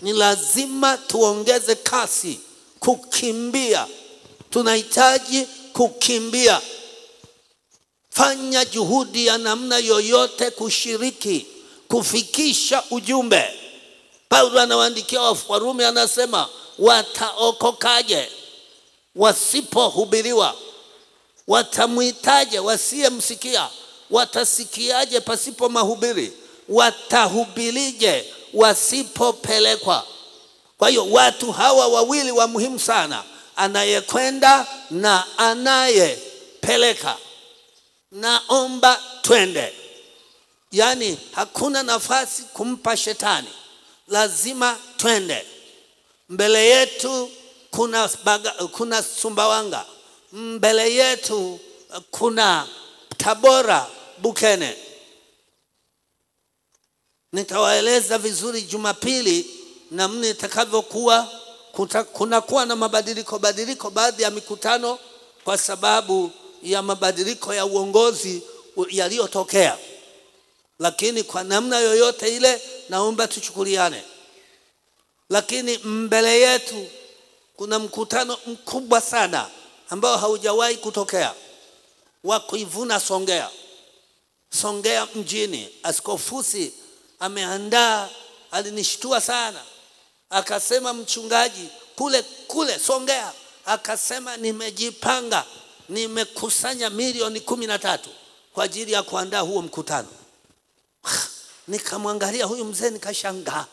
ni lazima tuongeze kasi kukimbia. Tunahitaji kukimbia. Fanya juhudi ya namna yoyote kushiriki kufikisha ujumbe. Paulo anawaandikia Warumi, anasema wataokokaje wasipohubiriwa? Watamwitaje wasiyemsikia? Watasikiaje pasipo mahubiri? Watahubirije wasipopelekwa? Kwa hiyo watu hawa wawili wa muhimu sana, anayekwenda na anayepeleka. Naomba twende, yaani hakuna nafasi kumpa shetani, lazima twende. Mbele yetu kuna, baga, kuna Sumbawanga, mbele yetu kuna Tabora, Bukene. Nitawaeleza vizuri Jumapili namna itakavyokuwa. Kunakuwa na mabadiliko badiliko baadhi ya mikutano kwa sababu ya mabadiliko ya uongozi yaliyotokea, lakini kwa namna yoyote ile naomba tuchukuliane. Lakini mbele yetu kuna mkutano mkubwa sana ambao haujawahi kutokea wa kuivuna Songea. Songea mjini, Askofusi ameandaa, alinishtua sana, akasema mchungaji, kule kule Songea, akasema nimejipanga, nimekusanya milioni kumi na tatu kwa ajili ya kuandaa huo mkutano. Nikamwangalia huyu mzee nikashangaa,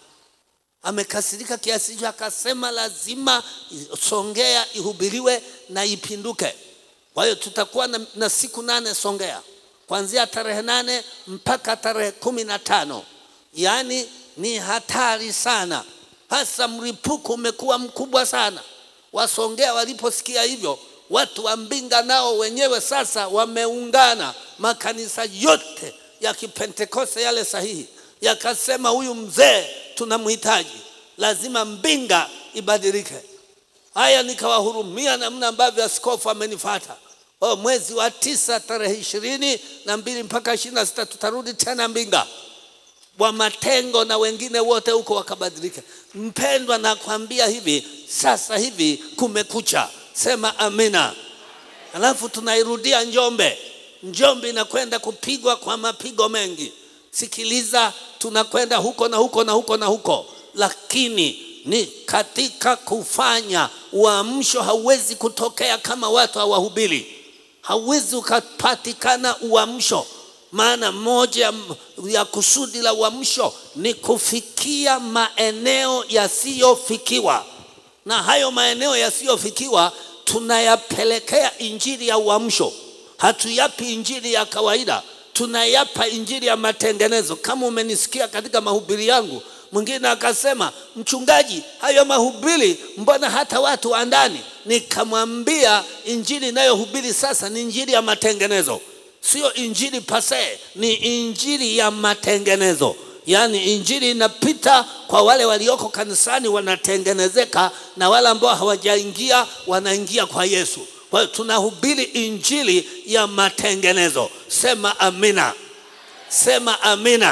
amekasirika kiasi hicho, akasema lazima Songea ihubiriwe na ipinduke. Kwa hiyo tutakuwa na, na siku nane Songea kuanzia tarehe nane mpaka tarehe kumi na tano. Yaani ni hatari sana, hasa mlipuko umekuwa mkubwa sana. Wasongea waliposikia hivyo, watu wa Mbinga nao wenyewe sasa wameungana, makanisa yote ya Kipentekoste yale sahihi yakasema, huyu mzee tunamhitaji, lazima Mbinga ibadilike. Haya, nikawahurumia namna ambavyo askofu amenifata. Oh, mwezi wa tisa tarehe ishirini na mbili mpaka ishirini na sita tutarudi tena Mbinga wa Matengo na wengine wote huko wakabadilika. Mpendwa, nakwambia hivi sasa hivi kumekucha, sema amina. Alafu tunairudia Njombe. Njombe inakwenda kupigwa kwa mapigo mengi. Sikiliza, tunakwenda huko na huko na huko na huko, lakini ni katika kufanya uamsho. Hauwezi kutokea kama watu hawahubiri, hauwezi ukapatikana uamsho. Maana moja ya kusudi la uamsho ni kufikia maeneo yasiyofikiwa, na hayo maeneo yasiyofikiwa tunayapelekea injili ya uamsho. Hatuyapi injili ya kawaida, tunayapa injili ya matengenezo. Kama umenisikia katika mahubiri yangu mwingine akasema, mchungaji, hayo mahubiri mbona hata watu wa ndani? Nikamwambia injili inayohubiri sasa ni injili ya matengenezo, sio injili pase, ni injili ya matengenezo. Yaani injili inapita kwa wale walioko kanisani wanatengenezeka, na wale ambao hawajaingia wanaingia kwa Yesu. Kwa hiyo tunahubiri injili ya matengenezo. Sema amina, sema amina.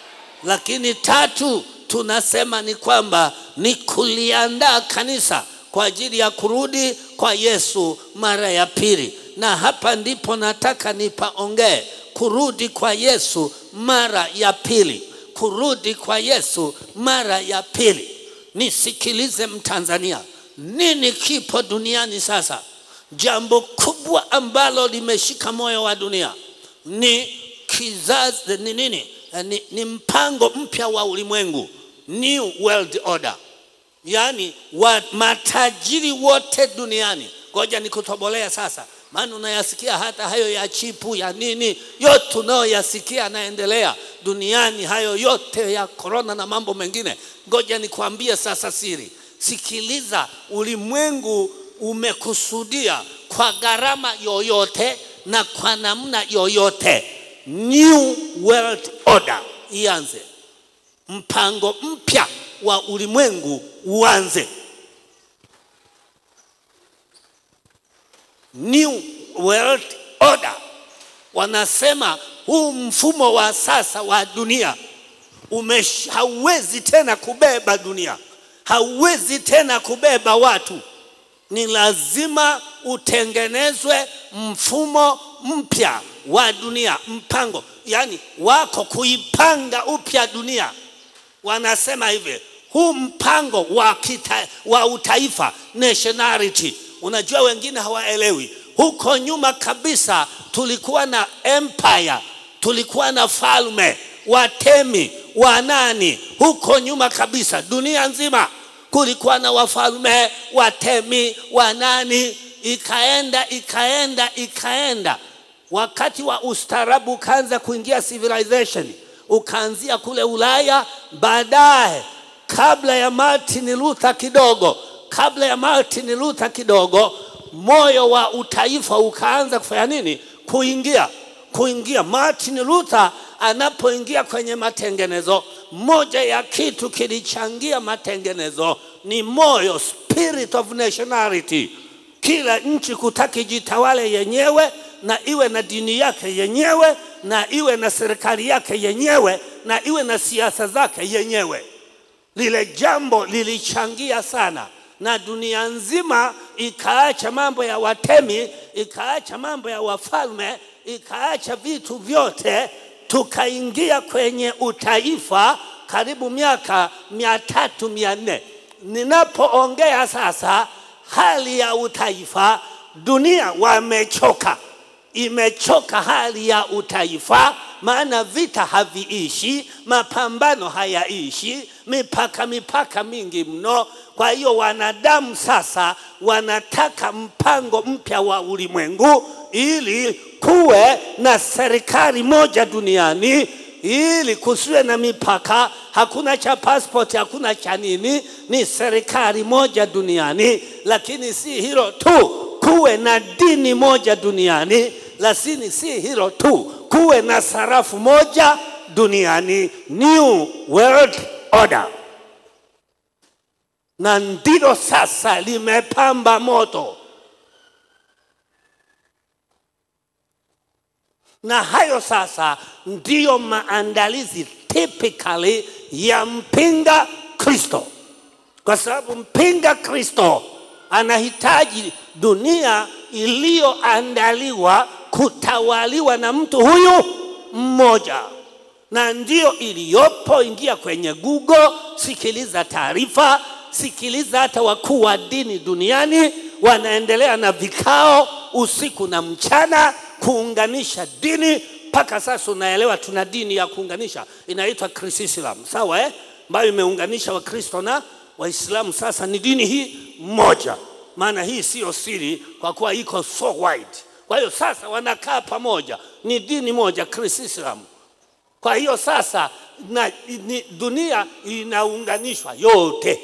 Lakini tatu tunasema ni kwamba ni kuliandaa kanisa kwa ajili ya kurudi kwa Yesu mara ya pili, na hapa ndipo nataka nipaongee kurudi kwa Yesu mara ya pili, kurudi kwa Yesu mara ya pili. Nisikilize Mtanzania, nini kipo duniani sasa? Jambo kubwa ambalo limeshika moyo wa dunia ni kizazi, ni nini? Ni, ni mpango mpya wa ulimwengu, new world order. Yaani wa, matajiri wote duniani, ngoja nikutobolea sasa, maana unayasikia hata hayo ya chipu ya nini, yote unayoyasikia yanaendelea duniani, hayo yote ya korona na mambo mengine. Ngoja nikuambie sasa siri, sikiliza. Ulimwengu umekusudia kwa gharama yoyote na kwa namna yoyote New World Order ianze, mpango mpya wa ulimwengu uanze. New World Order wanasema huu mfumo wa sasa wa dunia umesh, hauwezi tena kubeba dunia, hauwezi tena kubeba watu ni lazima utengenezwe mfumo mpya wa dunia mpango yani wako kuipanga upya dunia wanasema hivi huu mpango wa, kita, wa utaifa nationality unajua wengine hawaelewi huko nyuma kabisa tulikuwa na empire tulikuwa na falme watemi wanani huko nyuma kabisa dunia nzima kulikuwa na wafalme watemi wanani ikaenda ikaenda ikaenda wakati wa ustaarabu ukaanza kuingia civilization ukaanzia kule ulaya baadaye kabla ya martin luther kidogo kabla ya martin luther kidogo moyo wa utaifa ukaanza kufanya nini kuingia kuingia martin luther anapoingia kwenye matengenezo moja ya kitu kilichangia matengenezo ni moyo spirit of nationality kila nchi kutaki jitawale yenyewe na iwe na dini yake yenyewe na iwe na serikali yake yenyewe na iwe na siasa zake yenyewe lile jambo lilichangia sana na dunia nzima ikaacha mambo ya watemi ikaacha mambo ya wafalme ikaacha vitu vyote tukaingia kwenye utaifa karibu miaka mia tatu mia nne ninapoongea sasa hali ya utaifa dunia wamechoka imechoka hali ya utaifa maana vita haviishi mapambano hayaishi mipaka mipaka mingi mno kwa hiyo wanadamu sasa wanataka mpango mpya wa ulimwengu ili kuwe na serikali moja duniani ili kusiwe na mipaka hakuna cha passport hakuna cha nini ni serikali moja duniani lakini si hilo tu kuwe na dini moja duniani lakini si hilo tu kuwe na sarafu moja duniani new world order na ndilo sasa limepamba moto na hayo sasa ndiyo maandalizi typically ya mpinga kristo kwa sababu mpinga kristo anahitaji dunia iliyoandaliwa kutawaliwa na mtu huyu mmoja na ndiyo iliyopo ingia kwenye google sikiliza taarifa sikiliza hata wakuu wa dini duniani wanaendelea na vikao usiku na mchana kuunganisha dini mpaka sasa unaelewa tuna dini ya kuunganisha inaitwa krisislam sawa eh? ambayo imeunganisha wakristo na waislamu sasa ni dini hii moja maana hii siyo siri kwa kuwa iko so wide kwa hiyo sasa wanakaa pamoja ni dini moja krisislam kwa hiyo sasa na, ni, dunia inaunganishwa yote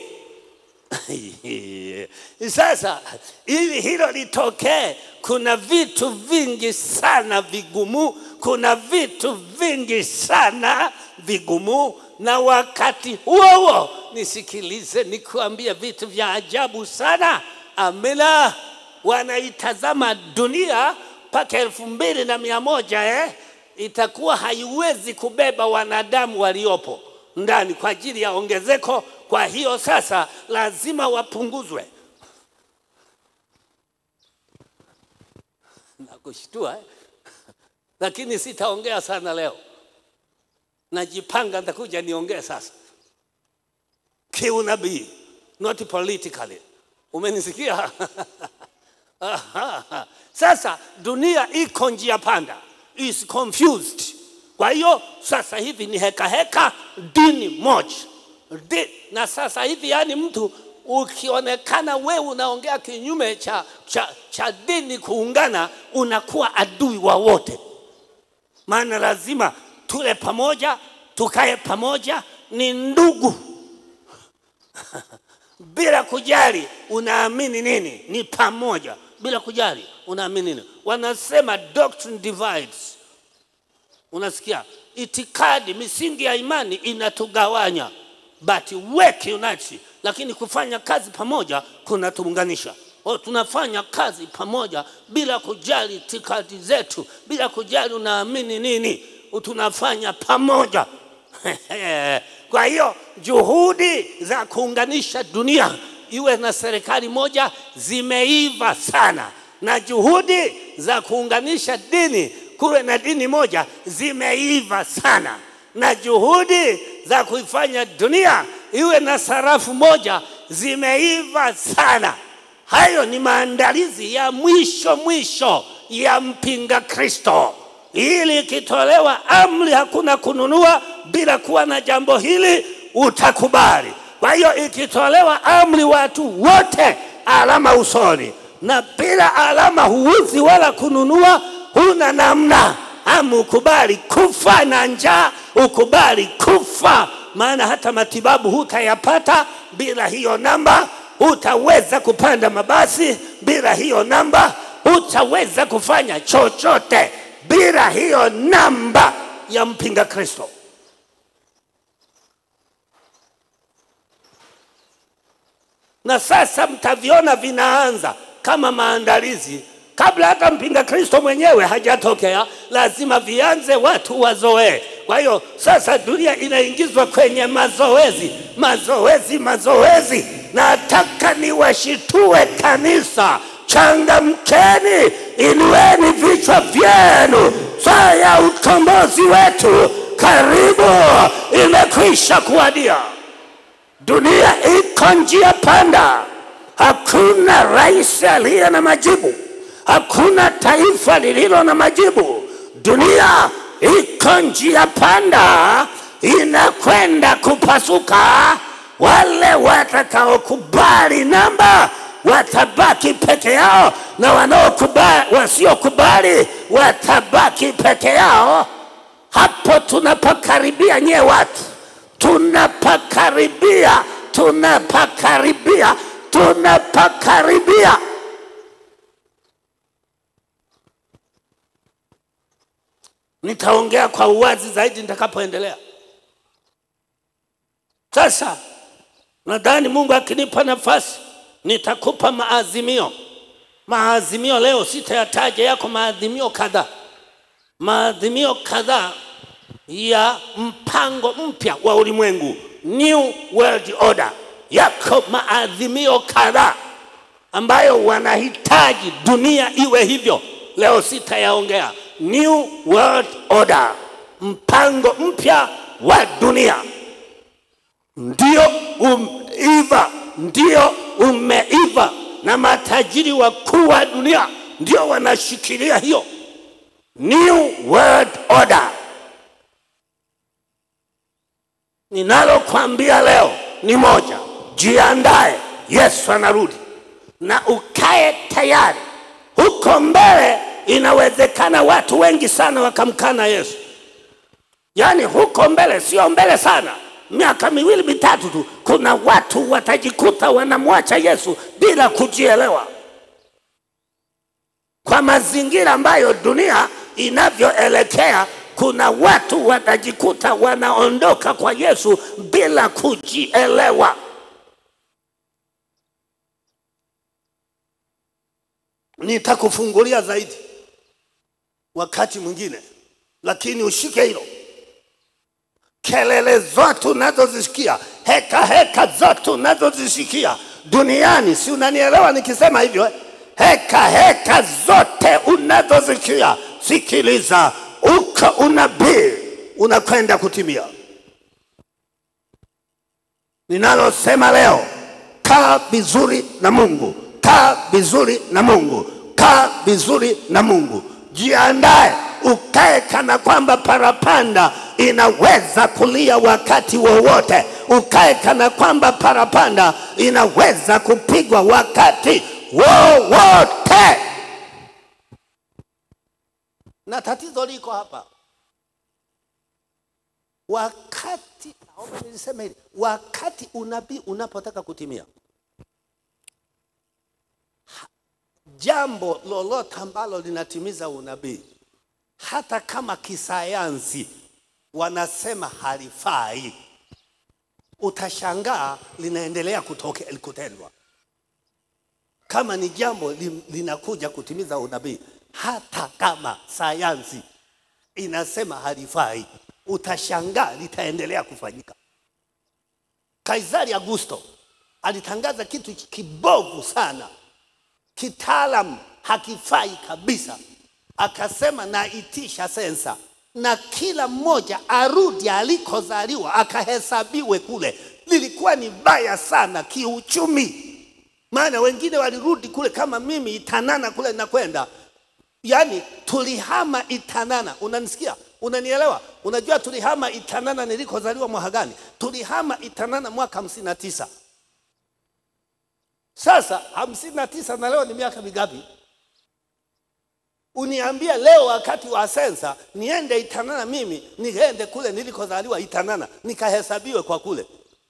sasa ili hilo litokee kuna vitu vingi sana vigumu kuna vitu vingi sana vigumu na wakati huo huo nisikilize nikuambia vitu vya ajabu sana amina wanaitazama dunia mpaka elfu mbili na mia moja eh? itakuwa haiwezi kubeba wanadamu waliopo ndani kwa ajili ya ongezeko kwa hiyo sasa lazima wapunguzwe nakushtua eh? lakini sitaongea sana leo najipanga nitakuja niongee sasa kiunabii not politically umenisikia sasa dunia iko njia panda is confused kwa hiyo sasa hivi ni heka heka dini moja Di, na sasa hivi yani mtu ukionekana wewe unaongea kinyume cha, cha, cha dini kuungana unakuwa adui wa wote maana lazima tule pamoja tukae pamoja ni ndugu bila kujali unaamini nini ni pamoja bila kujali unaamini nini wanasema doctrine divides unasikia itikadi misingi ya imani inatugawanya but work unite lakini kufanya kazi pamoja kunatuunganisha o tunafanya kazi pamoja bila kujali itikadi zetu bila kujali unaamini nini tunafanya pamoja Kwa hiyo juhudi za kuunganisha dunia iwe na serikali moja zimeiva sana, na juhudi za kuunganisha dini kuwe na dini moja zimeiva sana, na juhudi za kuifanya dunia iwe na sarafu moja zimeiva sana. Hayo ni maandalizi ya mwisho mwisho ya mpinga Kristo, ili ikitolewa amri hakuna kununua bila kuwa na jambo hili, utakubali. Kwa hiyo ikitolewa amri, watu wote alama usoni, na bila alama huuzi wala kununua, huna namna. Ama ukubali kufa na njaa, ukubali kufa, maana hata matibabu hutayapata bila hiyo namba. Hutaweza kupanda mabasi bila hiyo namba, hutaweza kufanya chochote bila hiyo namba ya mpinga Kristo. na sasa mtaviona vinaanza kama maandalizi kabla hata mpinga Kristo mwenyewe hajatokea, lazima vianze, watu wazoee. Kwa hiyo sasa dunia inaingizwa kwenye mazoezi, mazoezi, mazoezi. Nataka niwashitue kanisa, changamkeni, inueni vichwa vyenu, saa ya ukombozi wetu karibu imekwisha kuwadia. Dunia iko njia panda, hakuna rais aliye na majibu, hakuna taifa lililo na majibu. Dunia iko njia panda, inakwenda kupasuka. Wale watakaokubali namba watabaki peke yao, na wanaokubali, wasiokubali watabaki peke yao. Hapo tunapokaribia nyie watu tunapakaribia, tunapakaribia, tunapakaribia. Nitaongea kwa uwazi zaidi nitakapoendelea. Sasa nadhani Mungu akinipa nafasi nitakupa maazimio. Maazimio leo sitayataja, yako maazimio kadhaa, maazimio kadhaa ya mpango mpya wa ulimwengu, new world order. Yako maadhimio kadhaa ambayo wanahitaji dunia iwe hivyo. Leo sitayaongea. New world order, mpango mpya wa dunia ndio umeiva, ndio umeiva, na matajiri wakuu wa dunia ndio wanashikilia hiyo new world order. Ninalokwambia leo ni moja, jiandae, Yesu anarudi, na ukae tayari. Huko mbele inawezekana watu wengi sana wakamkana Yesu, yaani huko mbele, sio mbele sana, miaka miwili mitatu tu, kuna watu watajikuta wanamwacha Yesu bila kujielewa, kwa mazingira ambayo dunia inavyoelekea kuna watu watajikuta wanaondoka kwa Yesu bila kujielewa. Nitakufungulia zaidi wakati mwingine, lakini ushike hilo. Kelele zote unazozisikia, heka heka zote unazozisikia duniani, si unanielewa nikisema hivyo eh? Heka heka zote unazozisikia, sikiliza uko unabii unakwenda kutimia. Ninalosema leo, kaa vizuri na Mungu, kaa vizuri na Mungu, kaa vizuri na Mungu, jiandae ukae kana kwamba parapanda inaweza kulia wakati wowote, ukae kana kwamba parapanda inaweza kupigwa wakati wowote na tatizo liko hapa. Wakati naomba niliseme hili, wakati unabii unapotaka kutimia, ha- jambo lolote ambalo linatimiza unabii, hata kama kisayansi wanasema halifai, utashangaa linaendelea kutoke, kutendwa kama ni jambo li- linakuja kutimiza unabii, hata kama sayansi inasema halifai, utashangaa litaendelea kufanyika. Kaisari Augusto alitangaza kitu kibovu sana, kitaalam hakifai kabisa. Akasema naitisha sensa na kila mmoja arudi alikozaliwa akahesabiwe kule. Lilikuwa ni baya sana kiuchumi, maana wengine walirudi kule kama mimi Itanana kule nakwenda, yaani tulihama Itanana. Unanisikia? Unanielewa? Unajua tulihama Itanana nilikozaliwa mwaka gani? Tulihama Itanana mwaka hamsini na tisa. Sasa hamsini na tisa na leo ni miaka mingapi? Uniambie leo wakati wa sensa niende Itanana, mimi niende kule nilikozaliwa Itanana nikahesabiwe kwa kule.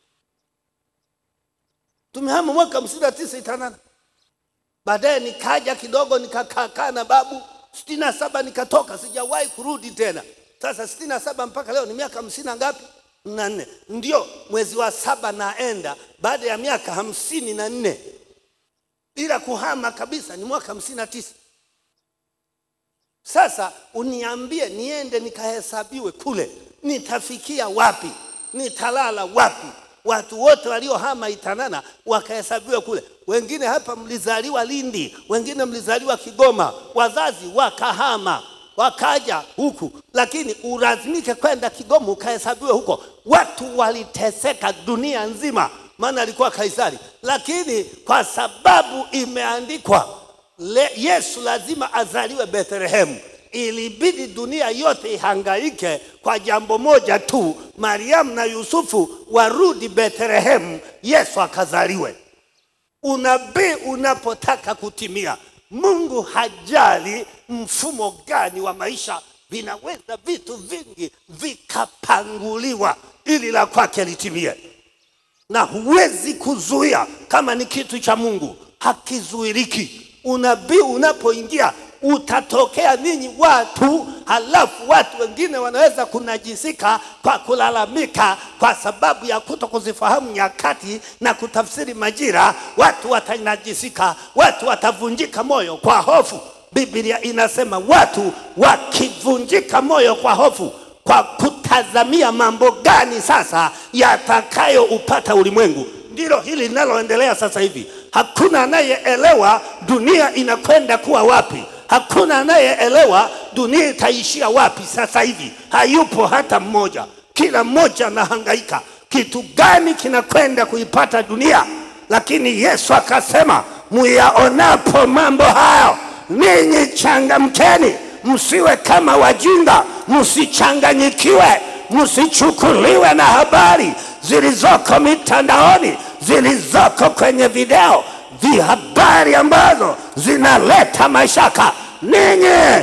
Tumehama mwaka hamsini na tisa Itanana, baadaye nikaja kidogo nikakaa na babu sitini na saba nikatoka, sijawahi kurudi tena. Sasa sitini na saba mpaka leo ni miaka hamsini na ngapi? na nne. Ndio mwezi wa saba naenda baada ya miaka hamsini na nne bila kuhama kabisa, ni mwaka hamsini na tisa. Sasa uniambie niende nikahesabiwe kule, nitafikia wapi? Nitalala wapi? Watu wote waliohama Itanana wakahesabiwe kule. Wengine hapa mlizaliwa Lindi, wengine mlizaliwa Kigoma, wazazi wakahama wakaja huku, lakini ulazimike kwenda Kigoma ukahesabiwe huko. Watu waliteseka dunia nzima, maana alikuwa Kaisari, lakini kwa sababu imeandikwa le, Yesu lazima azaliwe Bethlehemu, ilibidi dunia yote ihangaike kwa jambo moja tu, Mariamu na Yusufu warudi Bethlehemu, Yesu akazaliwe. Unabii unapotaka kutimia, Mungu hajali mfumo gani wa maisha, vinaweza vitu vingi vikapanguliwa ili la kwake litimie, na huwezi kuzuia. Kama ni kitu cha Mungu hakizuiriki. Unabii unapoingia utatokea ninyi watu, halafu watu wengine wanaweza kunajisika kwa kulalamika kwa sababu ya kuto kuzifahamu nyakati na kutafsiri majira. Watu watanajisika, watu watavunjika moyo kwa hofu. Biblia inasema watu wakivunjika moyo kwa hofu, kwa kutazamia mambo gani sasa yatakayoupata ulimwengu. Ndilo hili linaloendelea sasa hivi. Hakuna anayeelewa dunia inakwenda kuwa wapi. Hakuna anayeelewa dunia itaishia wapi sasa hivi. Hayupo hata mmoja. Kila mmoja anahangaika kitu gani kinakwenda kuipata dunia, lakini Yesu akasema, muyaonapo mambo hayo, ninyi changamkeni, msiwe kama wajinga, msichanganyikiwe, msichukuliwe na habari zilizoko mitandaoni, zilizoko kwenye video, vihabari ambazo zinaleta mashaka. Ninyi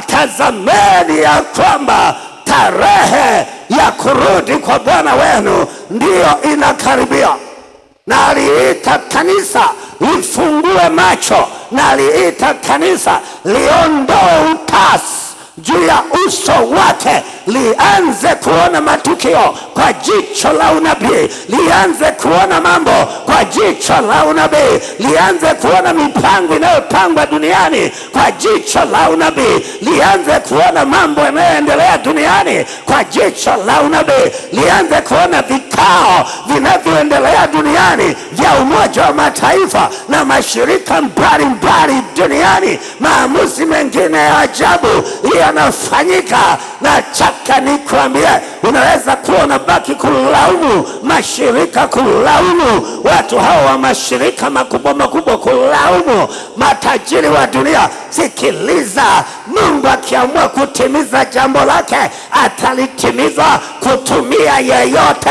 atazameni ya kwamba tarehe ya kurudi kwa Bwana wenu ndiyo inakaribia, na aliita kanisa lifungue macho, na aliita kanisa liondoe utasi juu ya uso wake, lianze kuona matukio kwa jicho la unabii, lianze kuona mambo kwa jicho la unabii, lianze kuona mipango inayopangwa duniani kwa jicho la unabii, lianze kuona mambo yanayoendelea duniani kwa jicho la unabii, lianze kuona vikao vinavyoendelea duniani vya Umoja wa Mataifa na mashirika mbalimbali duniani, maamuzi mengine ya ajabu yanafanyika. Nataka nikwambie, unaweza kuwa unabaki kulaumu mashirika, kulaumu watu hao wa mashirika makubwa makubwa, kulaumu matajiri wa dunia. Sikiliza, Mungu akiamua kutimiza jambo lake atalitimiza kutumia yeyote.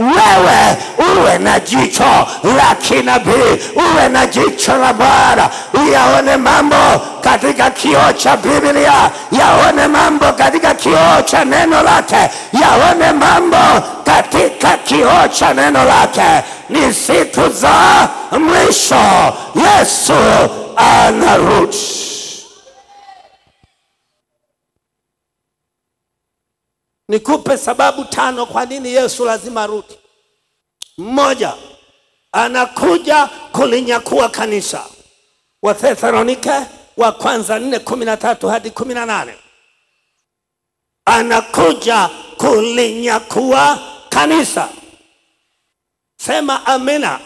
Wewe uwe na jicho la kinabii, uwe na jicho la Bwana, uyaone mambo katika kioo cha Biblia, yaone mambo katika kioo cha neno lake, yaone mambo katika kioo cha neno lake. Ni siku za mwisho, Yesu anarudi. Nikupe sababu tano kwa nini Yesu lazima arudi. Mmoja, anakuja kulinyakua kanisa. Wathesalonike wa kwanza nne kumi na tatu hadi kumi na nane anakuja kulinyakua kanisa. Sema amina.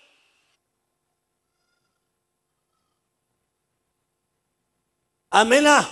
Amina.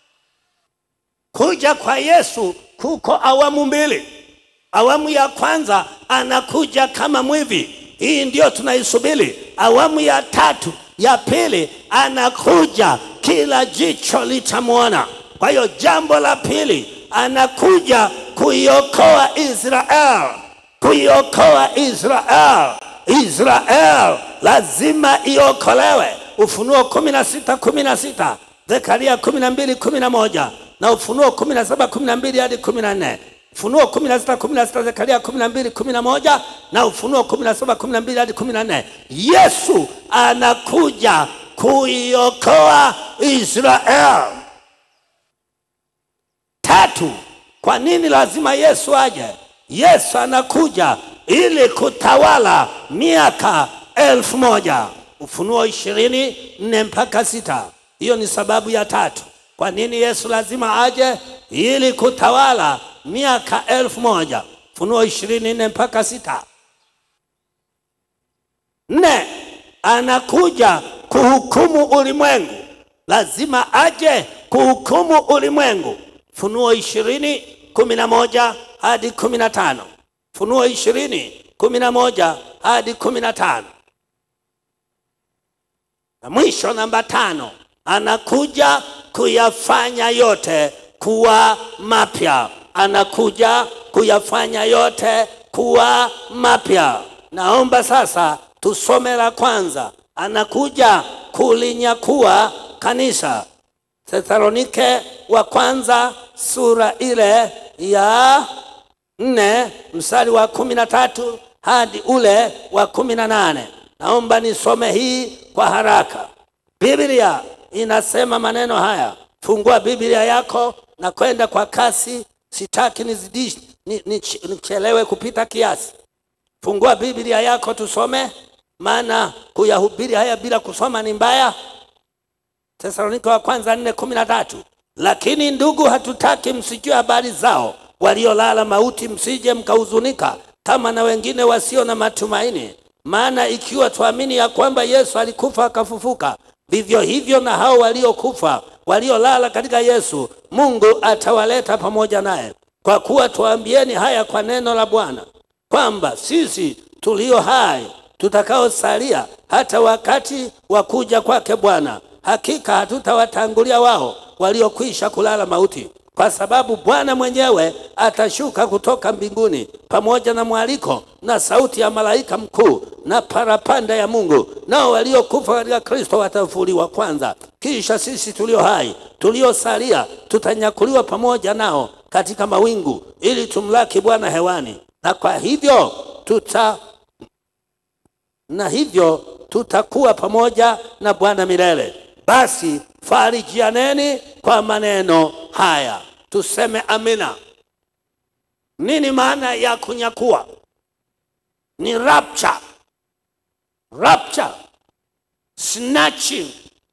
Kuja kwa Yesu kuko awamu mbili. Awamu ya kwanza anakuja kama mwivi, hii ndio tunaisubiri. Awamu ya tatu ya pili anakuja, kila jicho litamwona. Kwa hiyo jambo la pili, anakuja kuiokoa Israel, kuiokoa Israel. Israel lazima iokolewe. Ufunuo kumi na sita kumi na sita Zekaria kumi na mbili kumi na moja na Ufunuo kumi na saba kumi na mbili hadi kumi na nne Ufunuo kumi na sita kumi na sita Zekaria kumi na mbili kumi na moja na Ufunuo kumi na saba kumi na mbili hadi kumi na nne Yesu anakuja kuiokoa Israel. Tatu, kwa nini lazima Yesu aje? Yesu anakuja ili kutawala miaka elfu moja. Ufunuo ishirini nne mpaka sita. Hiyo ni sababu ya tatu. Kwa nini Yesu lazima aje? Ili kutawala miaka elfu moja. Ufunuo ishirini nne mpaka sita. Nne, anakuja kuhukumu ulimwengu. Lazima aje kuhukumu ulimwengu. Funuo ishirini kumi na moja hadi kumi na tano. Funuo ishirini kumi na moja hadi kumi na tano. Na mwisho namba tano, anakuja kuyafanya yote kuwa mapya. Anakuja kuyafanya yote kuwa mapya. Naomba sasa tusome la kwanza, anakuja kulinyakua kanisa. Thesalonike wa kwanza sura ile ya nne mstari wa kumi na tatu hadi ule wa kumi na nane. Naomba nisome hii kwa haraka. Biblia inasema maneno haya. Fungua Biblia yako na kwenda kwa kasi, sitaki nizidishi ni- ni- nichelewe kupita kiasi. Fungua Biblia yako tusome, maana kuyahubiri haya bila kusoma ni mbaya. Tesalonike wa kwanza nne kumi na tatu. Lakini ndugu, hatutaki msijue habari zao waliolala mauti, msije mkahuzunika kama na wengine wasio na matumaini. Maana ikiwa tuamini ya kwamba Yesu alikufa akafufuka, vivyo hivyo na hao waliokufa waliolala katika Yesu, Mungu atawaleta pamoja naye. Kwa kuwa tuambieni haya kwa neno la Bwana, kwamba sisi tulio hai tutakaosalia hata wakati wa kuja kwake Bwana, hakika hatutawatangulia wao waliokwisha kulala mauti, kwa sababu Bwana mwenyewe atashuka kutoka mbinguni pamoja na mwaliko na sauti ya malaika mkuu na parapanda ya Mungu, nao waliokufa katika Kristo watafufuliwa kwanza. Kisha sisi tulio hai tuliosalia tutanyakuliwa pamoja nao katika mawingu, ili tumlaki Bwana hewani, na kwa hivyo tuta na hivyo tutakuwa pamoja na Bwana milele. Basi farijianeni kwa maneno haya. Tuseme amina. Nini maana ya kunyakua? Ni rapture, rapture, snatching,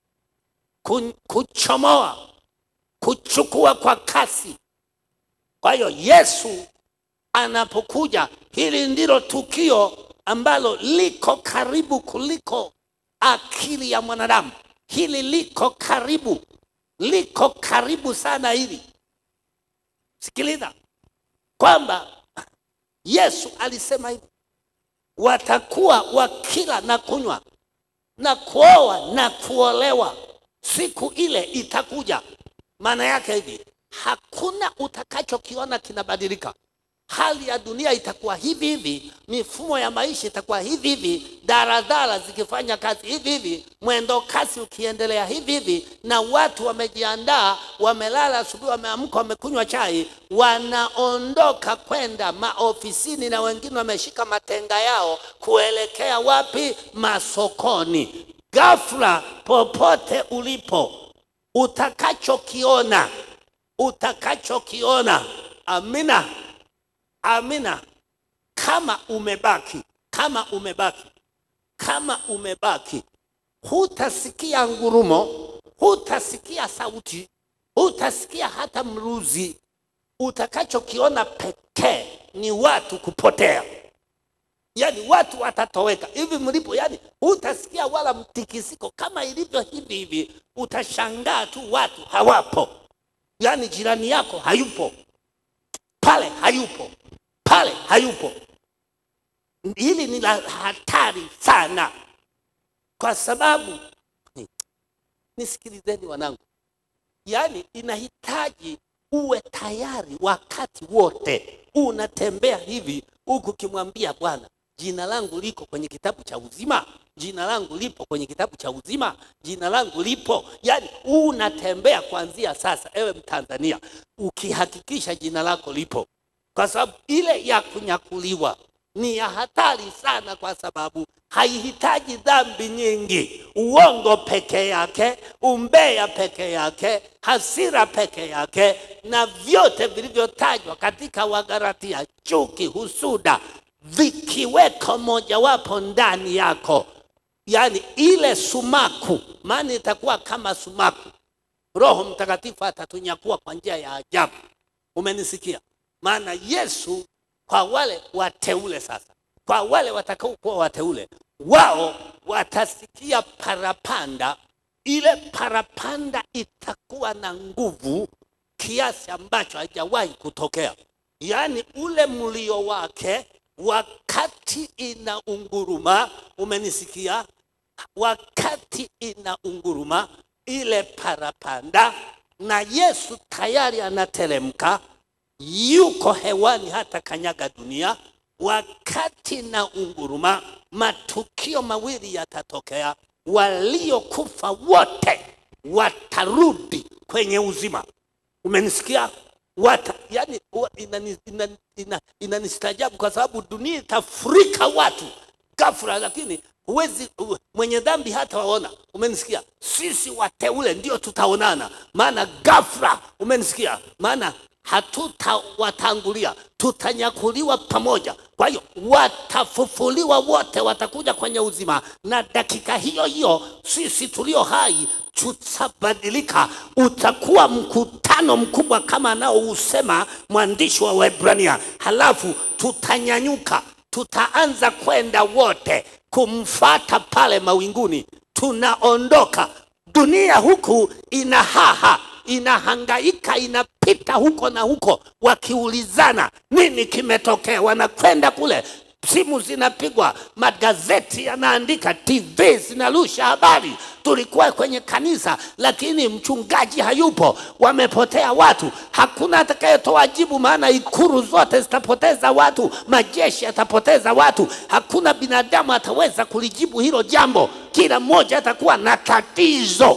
ku- kuchomoa, kuchukua kwa kasi. Kwa hiyo Yesu anapokuja, hili ndilo tukio ambalo liko karibu kuliko akili ya mwanadamu. Hili liko karibu, liko karibu sana hili. Sikiliza kwamba Yesu alisema hivi, watakuwa wakila na kunywa na kuoa na kuolewa, siku ile itakuja. Maana yake hivi, hakuna utakachokiona kinabadilika. Hali ya dunia itakuwa hivi hivi, mifumo ya maisha itakuwa hivi hivi, daradara zikifanya kazi hivi hivi, mwendo kasi ukiendelea hivi hivi, na watu wamejiandaa, wamelala asubuhi, wameamka, wamekunywa chai, wanaondoka kwenda maofisini, na wengine wameshika matenga yao kuelekea wapi? Masokoni. Ghafla, popote ulipo, utakachokiona utakachokiona. Amina, amina. Kama umebaki, kama umebaki, kama umebaki, hutasikia ngurumo, hutasikia sauti, hutasikia hata mruzi. Utakachokiona pekee ni watu kupotea. yani watu watatoweka hivi mlipo, yani hutasikia wala mtikisiko kama ilivyo hivi hivi. Utashangaa tu watu hawapo, yani jirani yako hayupo pale, hayupo pale, hayupo. Hili ni la hatari sana, kwa sababu nisikilizeni wanangu, yani inahitaji uwe tayari wakati wote. Unatembea hivi huku ukimwambia Bwana, jina langu liko kwenye kitabu cha uzima, jina langu lipo kwenye kitabu cha uzima, jina langu lipo. Yani unatembea kuanzia sasa, ewe Mtanzania, ukihakikisha jina lako lipo, kwa sababu ile ya kunyakuliwa ni ya hatari sana, kwa sababu haihitaji dhambi nyingi, uongo peke yake, umbea peke yake, hasira peke yake, na vyote vilivyotajwa katika Wagalatia, chuki, husuda, vikiweko mojawapo ndani yako, yaani ile sumaku, maana itakuwa kama sumaku. Roho Mtakatifu atatunyakua kwa njia ya ajabu. Umenisikia? Maana Yesu kwa wale wateule sasa, kwa wale watakaokuwa wateule, wao watasikia parapanda. Ile parapanda itakuwa na nguvu kiasi ambacho hajawahi kutokea, yaani ule mlio wake wakati inaunguruma. Umenisikia? Wakati inaunguruma ile parapanda, na Yesu tayari anateremka yuko hewani hata kanyaga dunia. Wakati na unguruma, matukio mawili yatatokea. Waliokufa wote watarudi kwenye uzima. Umenisikia? Wata, yani, inanistajabu ina, ina, ina kwa sababu dunia itafurika watu ghafla, lakini huwezi mwenye dhambi hata waona. Umenisikia? Sisi wateule ndio tutaonana, maana ghafla. Umenisikia? maana hatutawatangulia, tutanyakuliwa pamoja. Kwa hiyo watafufuliwa wote, watakuja kwenye uzima, na dakika hiyo hiyo sisi tulio hai tutabadilika. Utakuwa mkutano mkubwa kama anaousema mwandishi wa Waebrania, halafu tutanyanyuka, tutaanza kwenda wote kumfata pale mawinguni. Tunaondoka, dunia huku ina haha inahangaika inapita huko na huko, wakiulizana nini kimetokea. Wanakwenda kule, simu zinapigwa, magazeti yanaandika, TV zinarusha habari. Tulikuwa kwenye kanisa, lakini mchungaji hayupo, wamepotea watu, hakuna atakayetoa jibu, maana ikuru zote zitapoteza watu, majeshi yatapoteza watu, hakuna binadamu ataweza kulijibu hilo jambo. Kila mmoja atakuwa na tatizo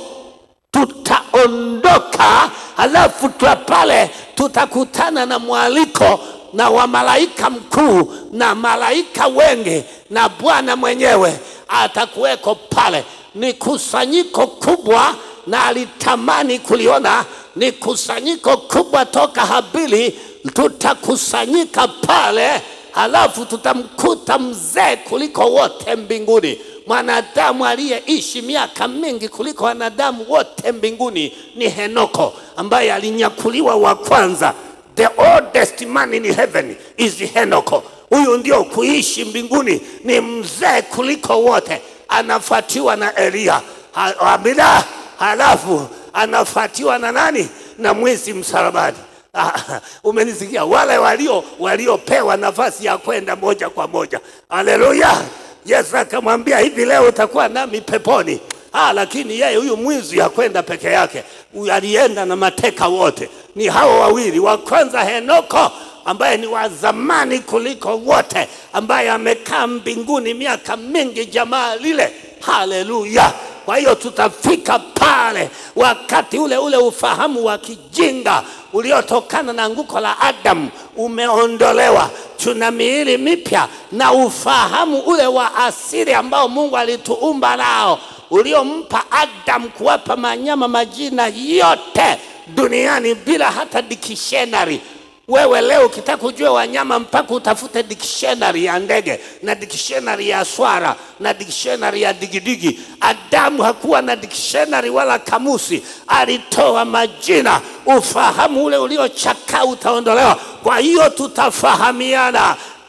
tutaondoka, halafu twa pale tutakutana na mwaliko na wa malaika mkuu na malaika wengi, na Bwana mwenyewe atakuweko pale. Ni kusanyiko kubwa, na alitamani kuliona. Ni kusanyiko kubwa toka Habili, tutakusanyika pale, halafu tutamkuta mzee kuliko wote mbinguni mwanadamu aliyeishi miaka mingi kuliko wanadamu wote mbinguni ni Henoko ambaye alinyakuliwa wa kwanza. The oldest man in heaven is Henoko. Huyu ndio kuishi mbinguni, ni mzee kuliko wote. Anafuatiwa na Elia ha, amina. Halafu anafuatiwa na nani? Na mwizi msalabani. Umenisikia? Wale walio waliopewa nafasi ya kwenda moja kwa moja. Haleluya! Yesu akamwambia hivi, leo utakuwa nami peponi. Ah, lakini yeye huyu mwizi hakwenda peke yake, alienda na mateka wote. Ni hao wawili, wa kwanza Henoko ambaye ni wa zamani kuliko wote, ambaye amekaa mbinguni miaka mingi, jamaa lile. Haleluya! Kwa hiyo tutafika pale wakati ule ule, ufahamu wa kijinga uliotokana na anguko la Adamu umeondolewa. Tuna miili mipya na ufahamu ule wa asili ambao Mungu alituumba nao, uliompa Adamu kuwapa manyama majina yote duniani bila hata dictionary. Wewe leo ukitaka kujua wanyama mpaka utafute dictionary ya ndege na dictionary ya swara na dictionary ya digidigi. Adamu hakuwa na dictionary wala kamusi, alitoa majina. Ufahamu ule uliochakaa utaondolewa. Kwa hiyo tutafahamiana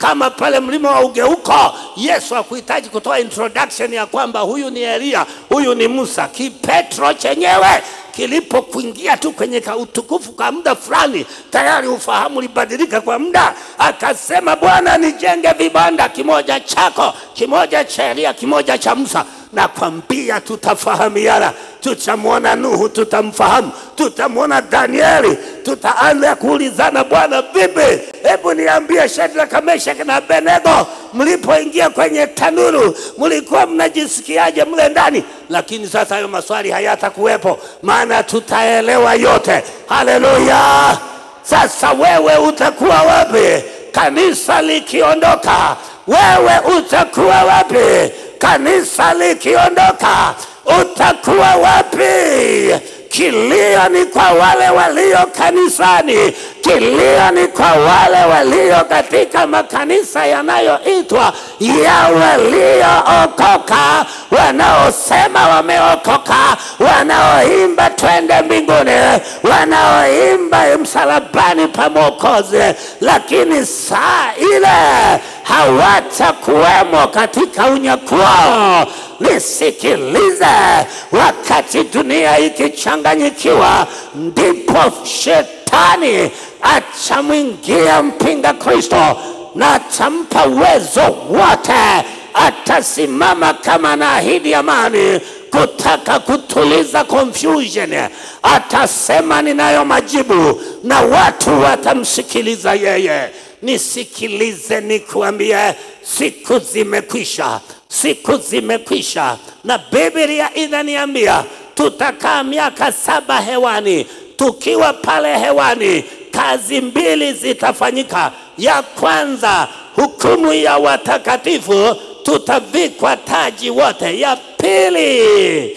kama pale mlima wa ugeuko yesu hakuhitaji kutoa introduction ya kwamba huyu ni eliya huyu ni musa kipetro chenyewe kilipokuingia tu kwenye ka utukufu kwa muda fulani tayari ufahamu ulibadilika kwa muda akasema bwana nijenge vibanda kimoja chako kimoja cha eliya kimoja cha musa nakwambia tutafahamiana tutamwona nuhu tutamfahamu tutamwona danieli tutaanza kuulizana bwana vipi hebu niambie shadraka meshaki na benego mlipoingia kwenye tanuru mlikuwa mnajisikiaje mle ndani lakini sasa hayo maswali hayatakuwepo maana tutaelewa yote haleluya sasa wewe utakuwa wapi kanisa likiondoka wewe utakuwa wapi kanisa likiondoka utakuwa wapi kilio ni kwa wale walio kanisani kilio ni kwa wale walio katika makanisa yanayoitwa ya waliookoka wanaosema wameokoka wanaoimba twende mbinguni wanaoimba msalabani pa mwokozi lakini saa ile hawatakuwemo katika unyakuo nisikilize wakati dunia ikichanganyikiwa ndipo shetani atamwingia mpinga kristo na atampa uwezo wote atasimama kama na ahidi amani kutaka kutuliza confusion atasema ninayo majibu na watu watamsikiliza yeye nisikilize nikuambie siku zimekwisha siku zimekwisha na biblia inaniambia tutakaa miaka saba hewani tukiwa pale hewani kazi mbili zitafanyika ya kwanza hukumu ya watakatifu tutavikwa taji wote ya pili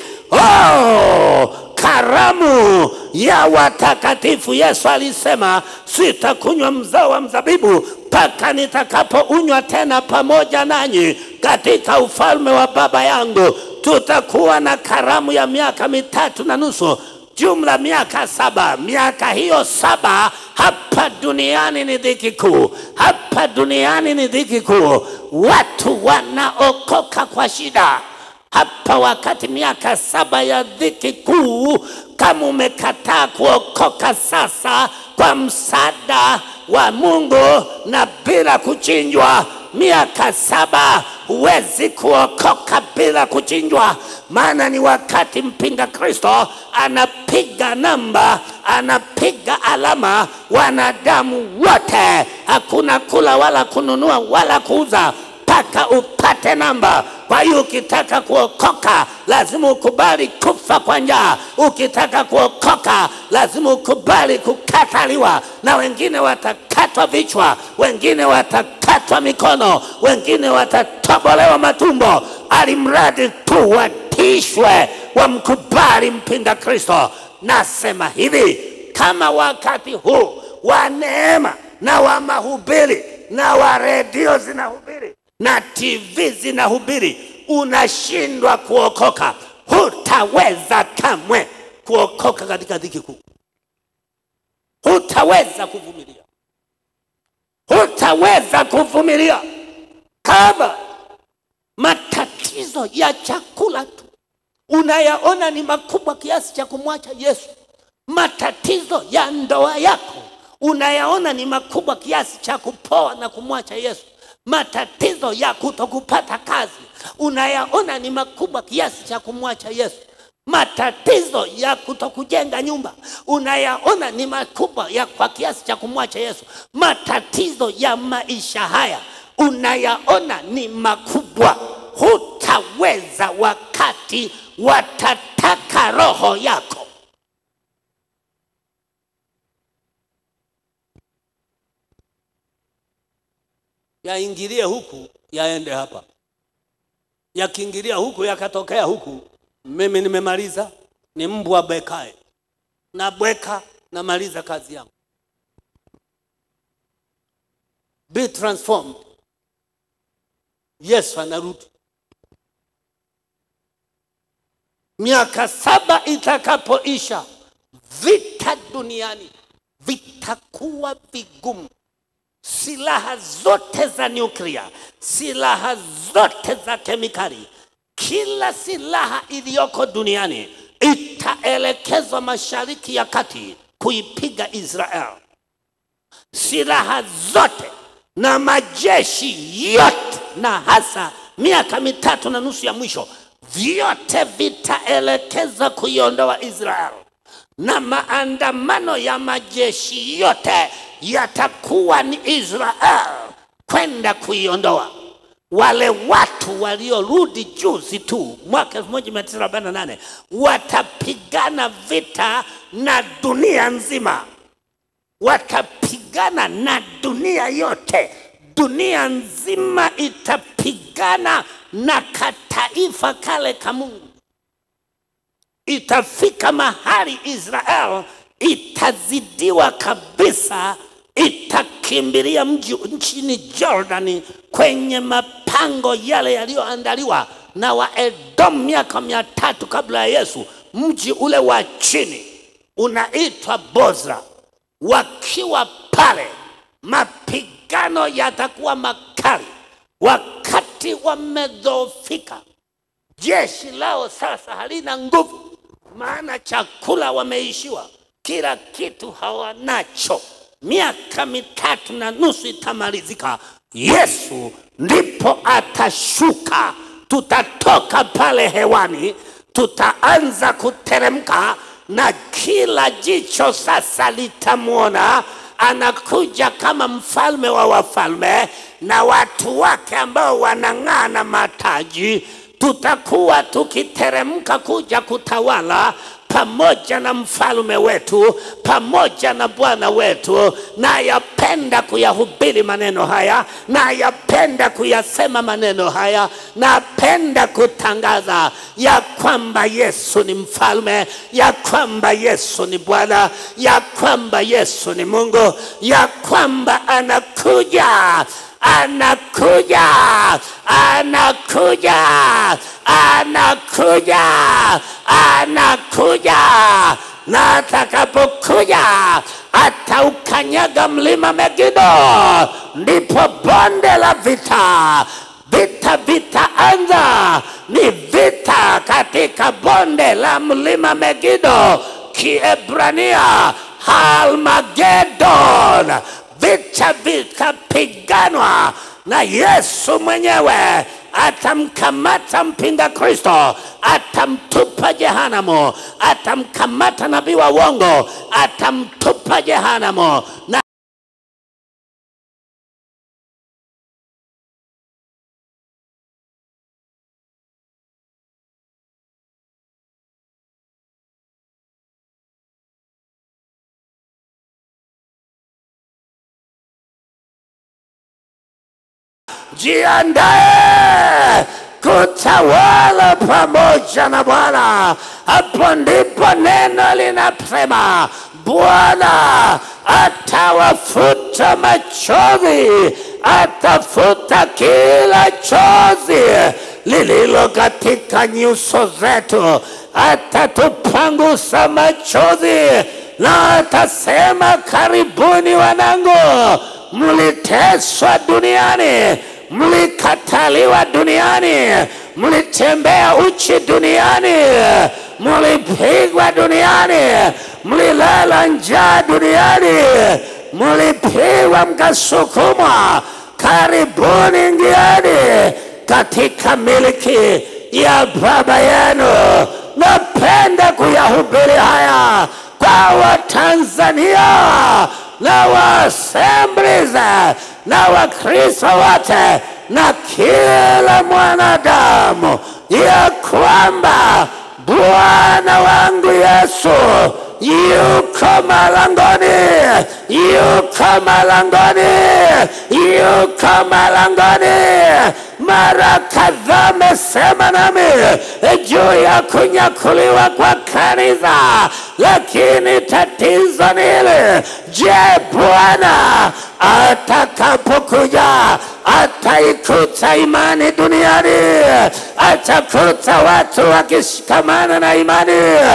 oh, karamu ya watakatifu yesu alisema sitakunywa mzao wa mzabibu mpaka nitakapounywa tena pamoja nanyi katika ufalme wa baba yangu tutakuwa na karamu ya miaka mitatu na nusu jumla miaka saba miaka hiyo saba hapa duniani ni dhiki kuu hapa duniani ni dhiki kuu watu wanaokoka kwa shida hapa wakati miaka saba ya dhiki kuu kama umekataa kuokoka sasa kwa msaada wa mungu na bila kuchinjwa miaka saba huwezi kuokoka bila kuchinjwa maana ni wakati mpinga kristo anapiga namba anapiga alama wanadamu wote hakuna kula wala kununua wala kuuza mpaka upate namba kwa hiyo ukitaka kuokoka lazima ukubali kufa kwa njaa ukitaka kuokoka lazima ukubali kukataliwa na wengine watakatwa vichwa wengine watakatwa mikono wengine watatobolewa matumbo alimradi tu watishwe wamkubali mpinga kristo nasema hivi kama wakati huu wa neema na wa mahubiri na wa redio zinahubiri na tv zinahubiri unashindwa kuokoka hutaweza kamwe kuokoka katika dhiki kuu hutaweza kuvumilia hutaweza kuvumilia kama matatizo ya chakula tu unayaona ni makubwa kiasi cha kumwacha yesu matatizo ya ndoa yako unayaona ni makubwa kiasi cha kupoa na kumwacha yesu matatizo ya kutokupata kazi unayaona ni makubwa kiasi cha kumwacha yesu matatizo ya kutokujenga nyumba unayaona ni makubwa ya kwa kiasi cha kumwacha yesu matatizo ya maisha haya unayaona ni makubwa hutaweza wakati watataka roho yako yaingilie huku yaende hapa yakiingilia huku yakatokea huku mimi nimemaliza ni mbwa bekae na bweka namaliza kazi yangu be transformed yesu anarudi miaka saba itakapoisha vita duniani vitakuwa vigumu silaha zote za nyuklia, silaha zote za kemikali, kila silaha iliyoko duniani itaelekezwa mashariki ya kati kuipiga Israel. Silaha zote na majeshi yote, na hasa miaka mitatu na nusu ya mwisho, vyote vitaelekeza kuiondoa Israel, na maandamano ya majeshi yote yatakuwa ni Israel kwenda kuiondoa wale watu waliorudi juzi tu mwaka 1948 watapigana vita na dunia nzima, watapigana na dunia yote. Dunia nzima itapigana na kataifa kale ka Mungu. Itafika mahali Israel itazidiwa kabisa, itakimbilia mji nchini Jordani kwenye mapango yale yaliyoandaliwa na Waedomu miaka mia tatu kabla ya Yesu. Mji ule wa chini unaitwa Bozra. Wakiwa pale, mapigano yatakuwa makali, wakati wamedhoofika. Jeshi lao sasa halina nguvu, maana chakula wameishiwa, kila kitu hawanacho. Miaka mitatu na nusu itamalizika, Yesu ndipo atashuka. Tutatoka pale hewani, tutaanza kuteremka, na kila jicho sasa litamwona anakuja kama mfalme wa wafalme, na watu wake ambao wanang'aa na mataji tutakuwa tukiteremka kuja kutawala pamoja na mfalme wetu pamoja na Bwana wetu. Nayapenda kuyahubiri maneno haya, nayapenda kuyasema maneno haya, napenda kutangaza ya kwamba Yesu ni mfalme, ya kwamba Yesu ni Bwana, ya kwamba Yesu ni Mungu, ya kwamba anakuja anakuja, anakuja, anakuja, anakuja, na atakapokuja ataukanyaga mlima Megido, ndipo bonde la vita vita vitaanza. Ni vita katika bonde la mlima Megido, Kiebrania Halmagedon vita vikapiganwa na Yesu mwenyewe atamkamata mpinga Kristo, atamtupa jehanamu, atamkamata nabii wa uongo, atamtupa jehanamu na jiandae kutawala pamoja na Bwana. Hapo ndipo neno linasema Bwana atawafuta machozi, atafuta kila chozi lililo katika nyuso zetu, atatupangusa machozi na atasema, karibuni wanangu, mliteswa duniani mlikataliwa duniani, mlitembea uchi duniani, mlipigwa duniani, mlilala njaa duniani, mlipigwa mkasukumwa. Karibuni, ingieni katika miliki ya Baba yenu. Napenda kuyahubiri haya kwa Watanzania na wa Assemblies na Wakristo wote na kila mwanadamu ya kwamba Bwana wangu Yesu yuko malangoni, yuko malangoni, yuko malangoni. Mara kadhaa amesema nami juu ya kunyakuliwa kwa kanisa, lakini tatizo ni hili: je, Bwana atakapokuja ataikuta imani duniani? Atakuta watu wakishikamana na imani?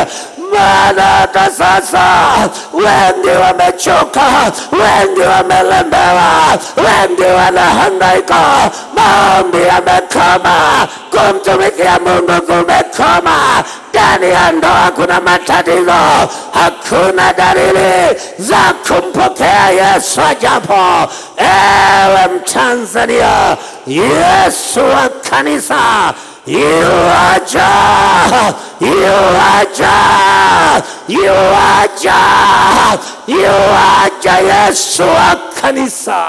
maana hata sasa wengi wamechoka, wengi wamelemewa, wengi wanahangaika, maombi yamekoma, kumtumikia Mungu kumekoma. Ndani ya ndoa kuna matatizo, hakuna dalili za kumpokea Yesu ajapo. Ewe Mtanzania, Yesu wa kanisa yuaja, yuaja, yuaja, yuaja Yesu wa kanisa.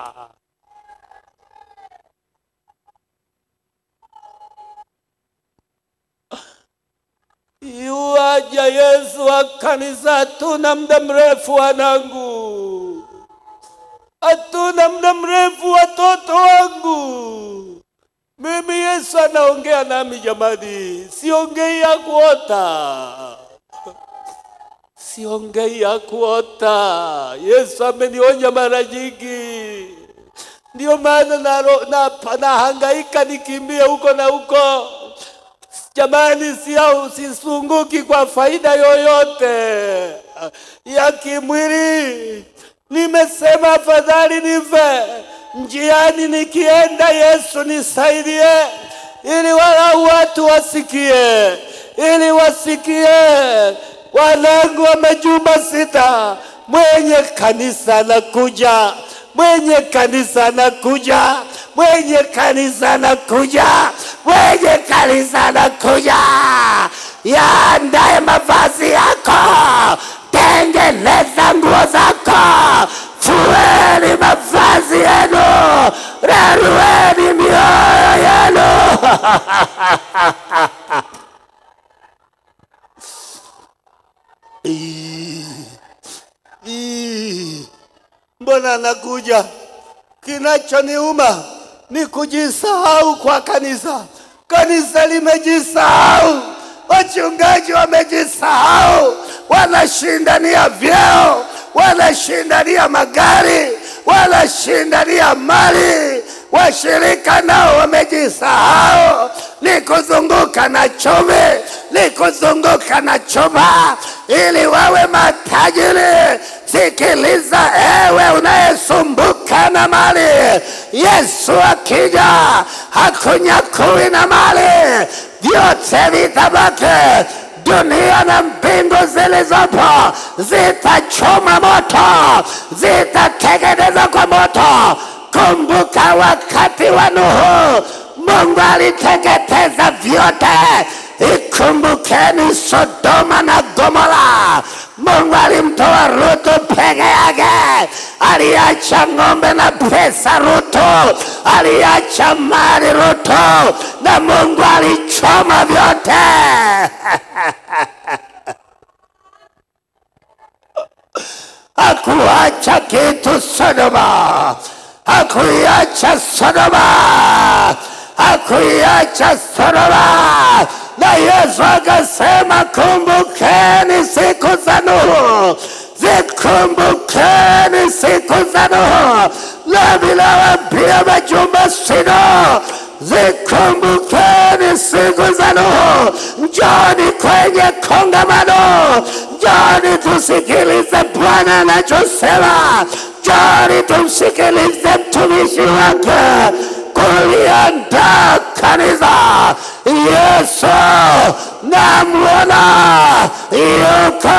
Yuaja Yesu wa kanisa, hatuna muda mrefu wanangu, hatuna muda mrefu watoto wangu. Mimi Yesu anaongea nami jamani, siongei ya kuota, siongei ya kuota. Yesu amenionya mara nyingi, ndio maana naro- na- nahangaika nikimbie huko na huko jamani, sia sisunguki kwa faida yoyote ya kimwili. Nimesema afadhali nife njiani nikienda, Yesu nisaidie, ili walau watu wasikie, ili wasikie. Wanangu wa majumba sita, mwenye kanisa anakuja, mwenye kanisa anakuja, mwenye kanisa anakuja, mwenye kanisa anakuja. Yaandae mavazi yako, tengeneza nguo zako, fueni mavazi yenu, rarueni mioyo yenu. Ii, mbona anakuja? Kinachoniuma ni kujisahau kwa kanisa. Kanisa limejisahau, wachungaji wamejisahau, wanashindania vyeo, wanashindania magari, wanashindania mali. Washirika nao wamejisahau, ni kuzunguka na chumi, ni kuzunguka na chuma ili wawe matajiri. Sikiliza ewe unayesumbuka na mali, Yesu akija hakunyakui na mali, vyote vitabaki dunia na mbingu zilizopo zitachoma moto, zitateketezwa kwa moto. Kumbuka wakati wa Nuhu, Mungu aliteketeza vyote. Ikumbukeni Sodoma na Gomora. Mungu alimtoa Rutu peke yake, aliacha ng'ombe na pesa Rutu, aliacha mali Rutu, na Mungu alichoma vyote. hakuacha kitu Sodoma, hakuiacha Sodoma, hakuiacha Sodoma. Na Yesu akasema, kumbukeni siku za Nuhu, zikumbukeni siku za Nuhu. Nami nawaambia majumba sino, zikumbukeni siku za Nuhu. Njoni kwenye kongamano, njoni tusikilize Bwana anachosema, njoni tumsikilize mtumishi wake kuliandaa kanisa. Yesu namwona yuko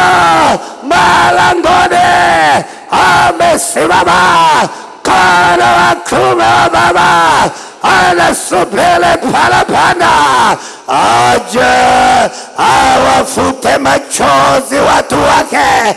malangoni, amesimama mkono wa kuume wa Baba, anasubiri parapanda aje awafute machozi watu wake.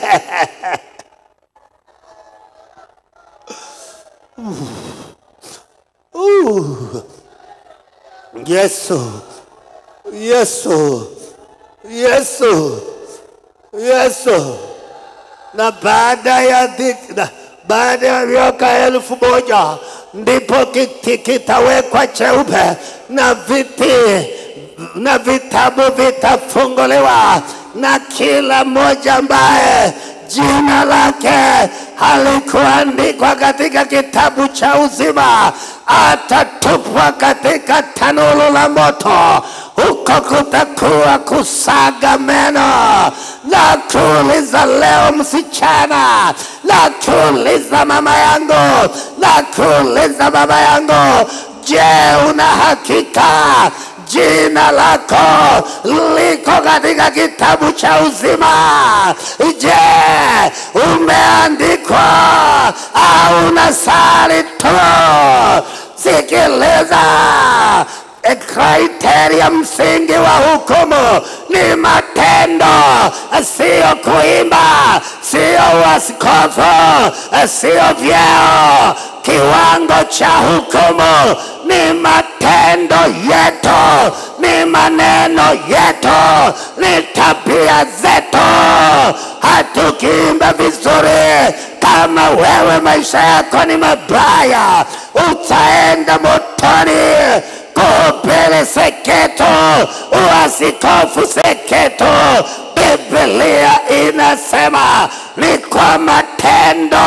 Uh. Yesu, Yesu, Yesu, Yesu. Na baada ya dhiki, na baada ya miaka elfu moja ndipo kiti kitawekwa cheupe na viti na vitabu vitafunguliwa na kila mmoja ambaye jina lake halikuandikwa katika kitabu cha uzima atatupwa katika tanuru la moto, huko kutakuwa kusaga meno. Na kuuliza leo msichana, na kuuliza mama yangu, na kuuliza baba yangu, je, una hakika jina lako liko katika kitabu cha uzima? Je, umeandikwa au unasali tu? Sikiliza, e kriteria msingi wa hukumu ni matendo, sio kuimba, sio uaskofu, sio vyeo. Kiwango cha hukumu ni matendo yetu, ni maneno yetu, ni tabia zetu. Hatukiimba vizuri, kama wewe maisha yako ni mabaya, utaenda motoni kuhubiri seketu, uasikofu seketu. Biblia inasema ni kwa matendo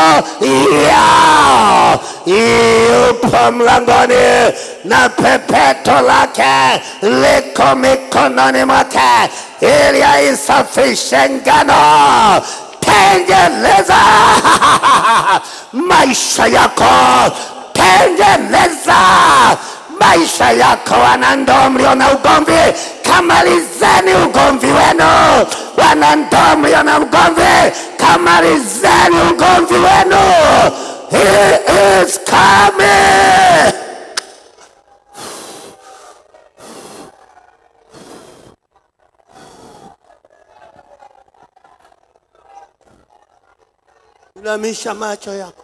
yao. Yupo mlangoni na pepeto lake liko mikononi mwake, ili aisafishe ngano. Tengeneza maisha yako, tengeneza maisha yako. Wanandoa mlio na ugomvi, kamalizeni ugomvi wenu. Wanandoa mlio na ugomvi, kamalizeni ugomvi wenu. He is coming. Inamisha macho yako.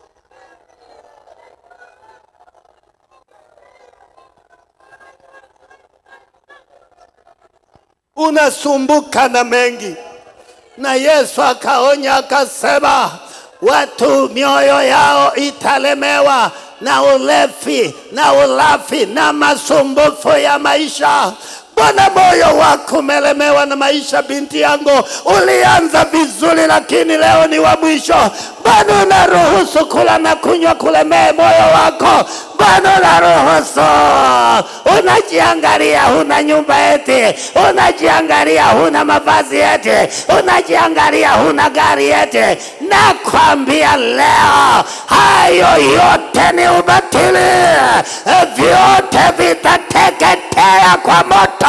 Unasumbuka na mengi, na Yesu akaonya akasema, watu mioyo yao italemewa na ulevi na ulafi na masumbufu ya maisha. Mbona moyo wako umelemewa na maisha, binti yangu? Ulianza vizuri, lakini leo ni wa mwisho. Mbona unaruhusu kula na kunywa kulemee moyo wako? Mbona unaruhusu? Unajiangalia huna nyumba eti, unajiangalia huna mavazi eti, unajiangalia huna gari eti. Nakwambia leo hayo yote ni ubatili, vyote vitateketea kwa moto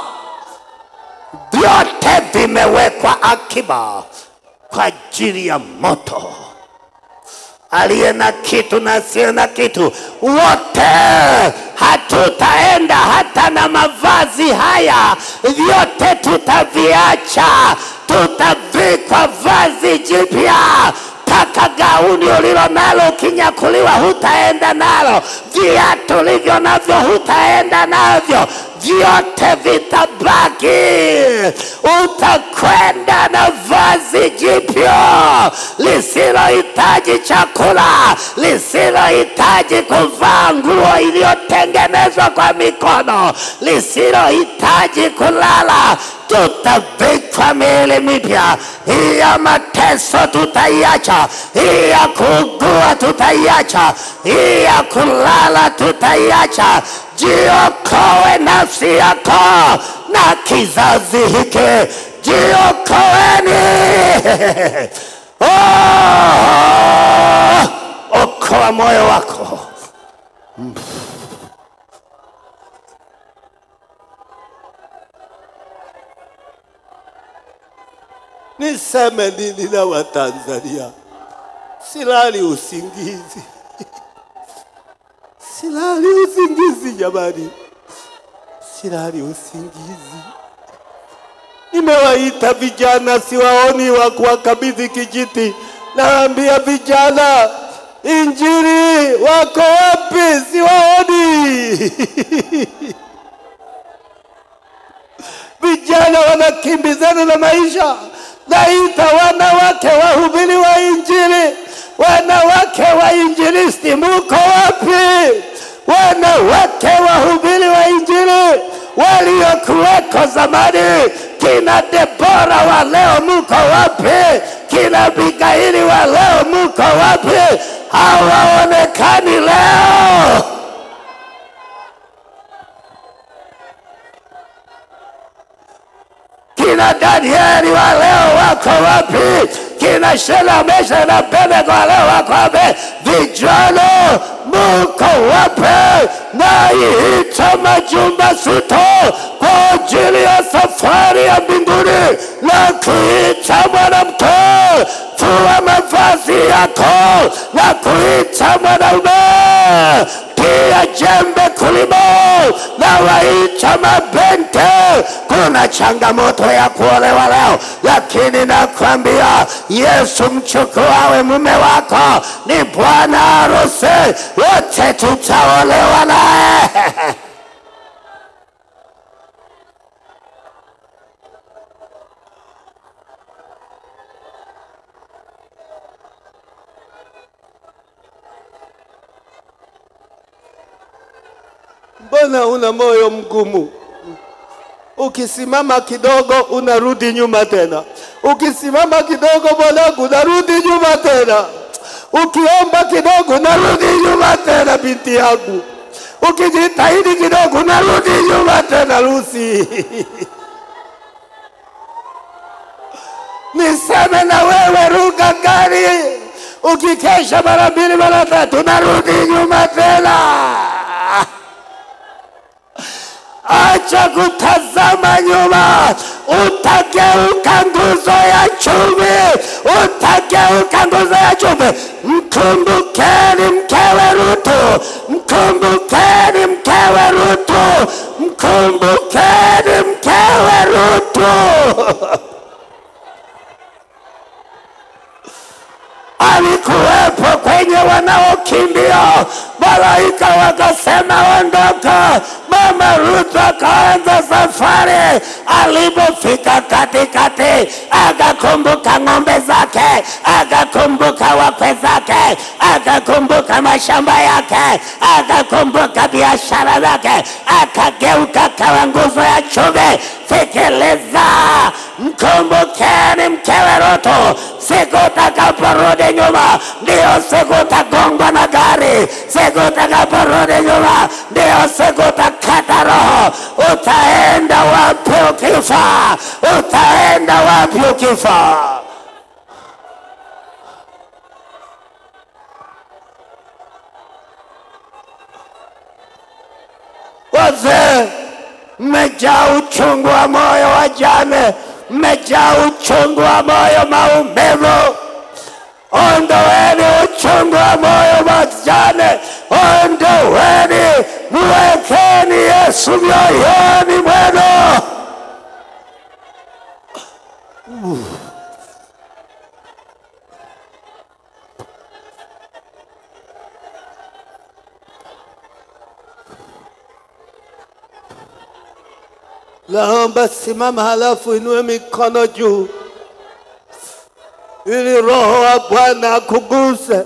vyote vimewekwa akiba kwa ajili ya moto. Aliye na kitu na asiye na kitu, wote hatutaenda hata na mavazi haya, vyote tutaviacha, tutavikwa vazi jipya mpaka gauni ulilo nalo ukinyakuliwa hutaenda nalo, viatu ulivyo navyo hutaenda navyo, vyote vitabaki. Utakwenda na vazi jipya lisilohitaji chakula, lisilohitaji kuvaa nguo iliyotengenezwa kwa mikono, lisilohitaji kulala tutavikwa miili mipya. Hii ya mateso tutaiacha, hii ya kuugua tutaiacha, hii ya kulala tutaiacha. Jiokoe nafsi yako na kizazi hiki, jiokoeni. Oh, okoa moyo wako. Niseme nini na Watanzania? Silali usingizi, silali usingizi jamani, silali usingizi. Nimewaita vijana, siwaoni wa kuwakabidhi kijiti. Naambia vijana, injili wako wapi? Siwaoni. vijana wanakimbizana na maisha. Naita wanawake wahubiri wa Injili, wanawake wa injilisti, muko wapi? Wanawake wahubiri wa Injili waliokuweko zamani, kina Debora wa leo muko wapi? Kina Abigaili wa leo muko wapi? Hawaonekani leo. kina Danieli wa leo wako wapi? Kina Shela, Mesha na Abednego wa leo wako wapi? Vijana muko wapi? Naiita majumba sito kwa ajili ya safari ya mbinguni na kuita mwanamke fua mavazi yako na kuita mwanaume pia jembe kulimo na waita mabente. Kuna changamoto ya kuolewa leo, lakini nakwambia Yesu mchukuawe mume wako ni bwana harusi, wote tutaolewa naye. Mbona una moyo mgumu? Ukisimama kidogo unarudi nyuma tena, ukisimama kidogo mwanangu unarudi nyuma tena, ukiomba kidogo unarudi nyuma tena, binti yangu, ukijitahidi kidogo unarudi nyuma tena, Lucy. Niseme na wewe, ruka gari, ukikesha mara mbili mara tatu unarudi nyuma tena. Acha kutazama nyuma, utageuka nguzo ya chumi, utageuka nguzo ya chumi. Mkumbukeni mkewe Rutu, mkumbukeni mkewe Rutu, mkumbukeni mkewe Rutu. alikuwepo kwenye wanaokimbia. Malaika wakasema ondoka. Mama Ruth akaanza safari. Alipofika katikati, akakumbuka ng'ombe zake, akakumbuka wakwe zake, akakumbuka mashamba yake, akakumbuka biashara zake, akageuka kawa nguzo ya chumi. Sikiliza, mkumbukeni mkewe Rutu, siku utakaporudi nyuma ndio siku utagongwa na gari. Siku utakaporudi nyuma ndio siku utakata roho. Utaenda wapi ukifa? Utaenda wapi ukifa? Wazee mmejaa uchungu wa moyo, wajane mmejaa uchungu wa moyo, maumivu. Ondoeni uchungu wa moyo, wajane, ondoeni, mwekeni Yesu mioyoni mwenu. Naomba simama, halafu inue mikono juu, ili Roho wa Bwana akuguse.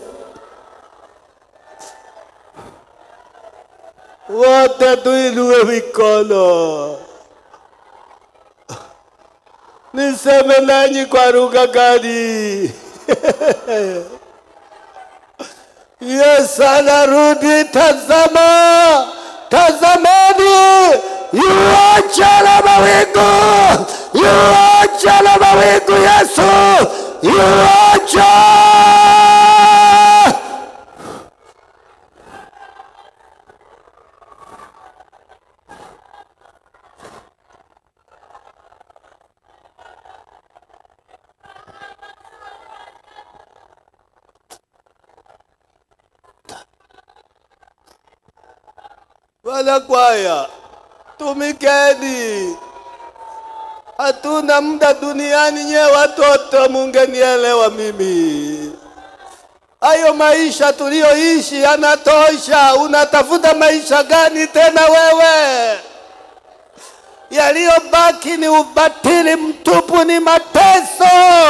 Wote tuinue mikono, niseme nanyi kwa lugha gani? Yesu anarudi, tazama, tazamani, yuaja na mawingu, yuaja na mawingu, Yesu yuaja. Wanakwaya, tumikeni. Hatuna muda duniani, nye watoto, mungenielewa mimi. Hayo maisha tuliyoishi yanatosha. Unatafuta maisha gani tena wewe? Yaliyobaki ni ubatili mtupu, ni mateso.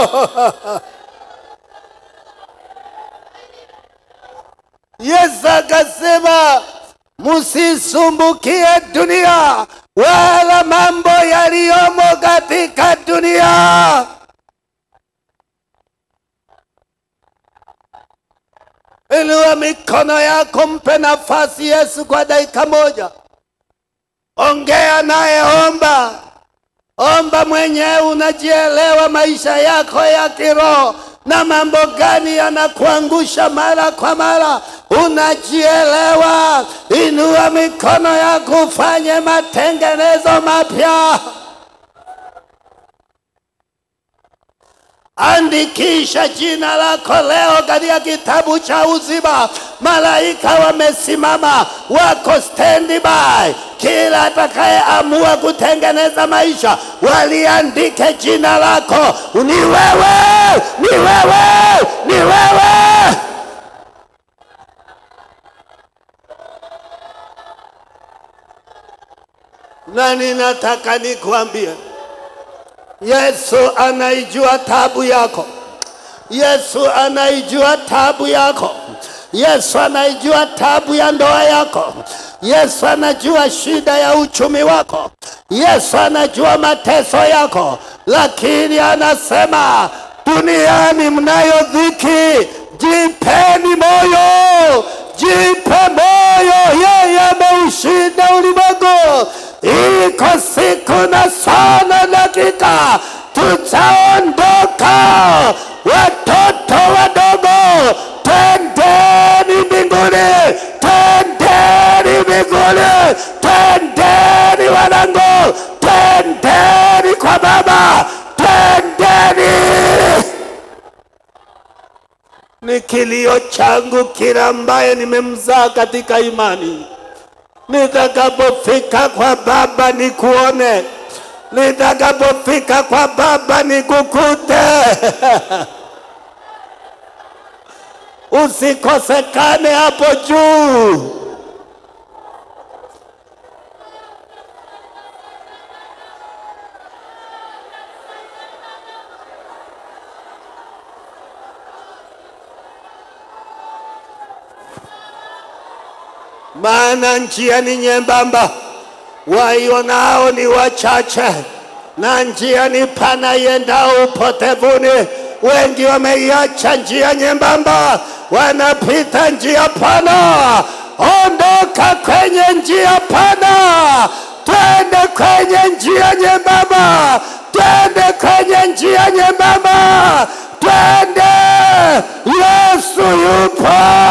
Yesu akasema musisumbukie dunia wala mambo yaliyomo katika dunia. Inua mikono yako, mpe nafasi Yesu kwa dakika moja. Ongea naye, omba, Omba mwenyewe, unajielewa maisha yako ya kiroho na mambo gani yanakuangusha mara kwa mara, unajielewa. Inua mikono yako, ufanye matengenezo mapya. Andikisha jina lako leo katika kitabu cha uzima. Malaika wamesimama, wako standby. Kila atakayeamua kutengeneza maisha, waliandike jina lako. Ni wewe, ni wewe, ni wewe. Na ninataka nikuambie Yesu anaijua tabu yako. Yesu anaijua tabu yako. Yesu anaijua tabu ya ndoa yako. Yesu anajua shida ya uchumi wako. Yesu anajua mateso yako, lakini anasema duniani mnayo dhiki, jipeni moyo, jipe moyo, yeye ameushinda ulimwengu. Iko siku na saa na dakika tutaondoka. Watoto wadogo, twendeni mbinguni, twendeni mbinguni, twendeni wanangu, twendeni kwa Baba, twendeni. Ni kilio changu kila ambaye nimemzaa katika imani nitakapofika kwa Baba nikuone, nitakapofika kwa Baba nikukute. Usikosekane hapo juu. maana njia ni nyembamba, waionao ni wachache, na njia ni pana iendao upotevuni. Wengi wameiacha njia nyembamba, wanapita njia pana. Ondoka kwenye njia pana, twende kwenye njia nyembamba, twende kwenye njia nyembamba, twende. Yesu yupo.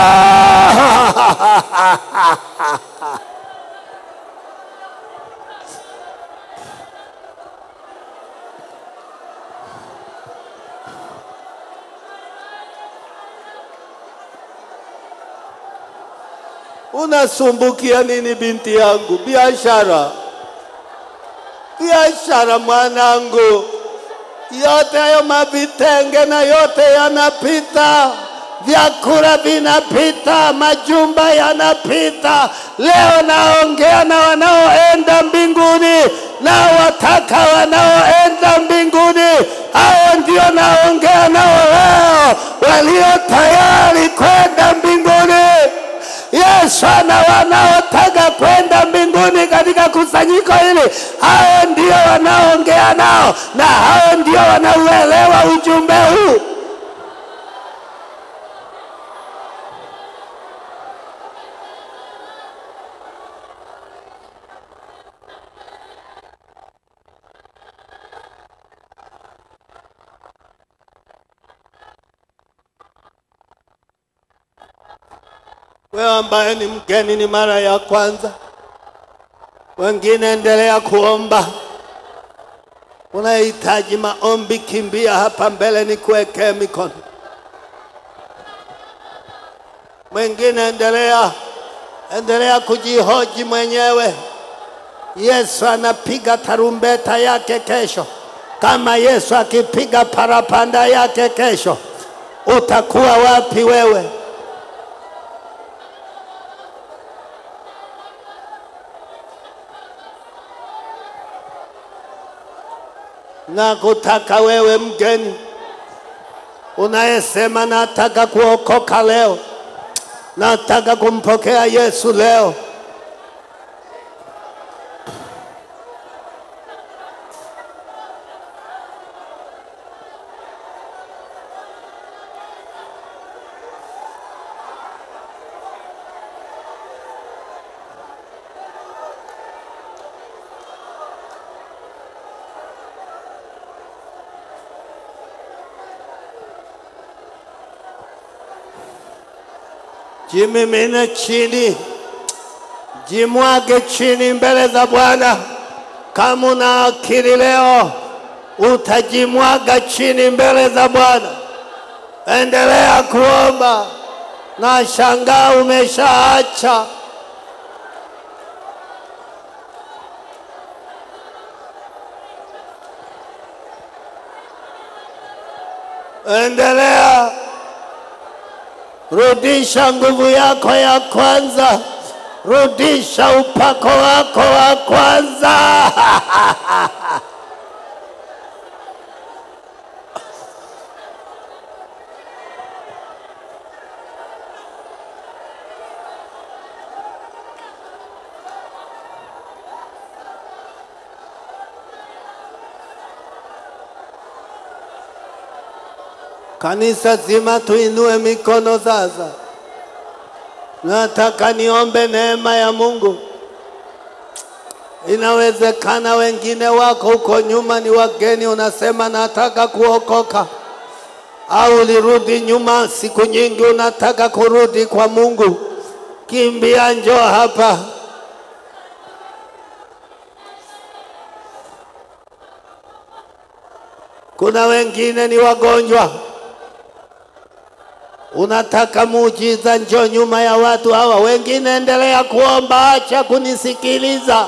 Unasumbukia nini binti yangu? Biashara, biashara mwanangu, yote hayo mavitenge na yote yanapita, vyakula vinapita, majumba yanapita. Leo naongea na wanaoenda mbinguni, na wataka wanaoenda mbinguni, hao ndio naongea nao leo, walio tayari kwenda mbinguni. Yesu ana wanaotaka kwenda mbinguni katika kusanyiko hili, hao ndio wanaongea nao na hao ndio wanauelewa ujumbe huu. Wewe ambaye ni mgeni, ni mara ya kwanza, wengine endelea kuomba. Unahitaji maombi, kimbia hapa mbele, ni kuwekee mikono. Mwingine endelea, endelea kujihoji mwenyewe. Yesu anapiga tarumbeta yake kesho. Kama Yesu akipiga parapanda yake kesho, utakuwa wapi wewe? na kutaka wewe mgeni unayesema nataka kuokoka leo, nataka kumpokea Yesu leo. Jimimine chini, jimwage chini mbele za Bwana. Kama una akili leo, utajimwaga chini mbele za Bwana. Endelea kuomba na shangaa umeshaacha. Endelea, rudisha nguvu yako ya kwanza, rudisha upako wako wa kwanza. Kanisa zima tuinue mikono sasa. Nataka niombe neema ya Mungu. Inawezekana wengine wako huko nyuma ni wageni, unasema nataka kuokoka, au ulirudi nyuma siku nyingi, unataka kurudi kwa Mungu. Kimbia, njoo hapa. Kuna wengine ni wagonjwa, unataka muujiza, njoo nyuma ya watu hawa. Wengine endelea kuomba, acha kunisikiliza.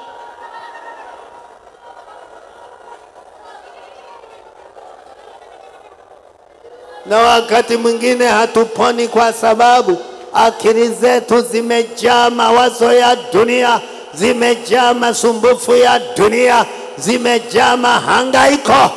Na wakati mwingine hatuponi kwa sababu akili zetu zimejaa mawazo ya dunia, zimejaa masumbufu ya dunia, zimejaa mahangaiko.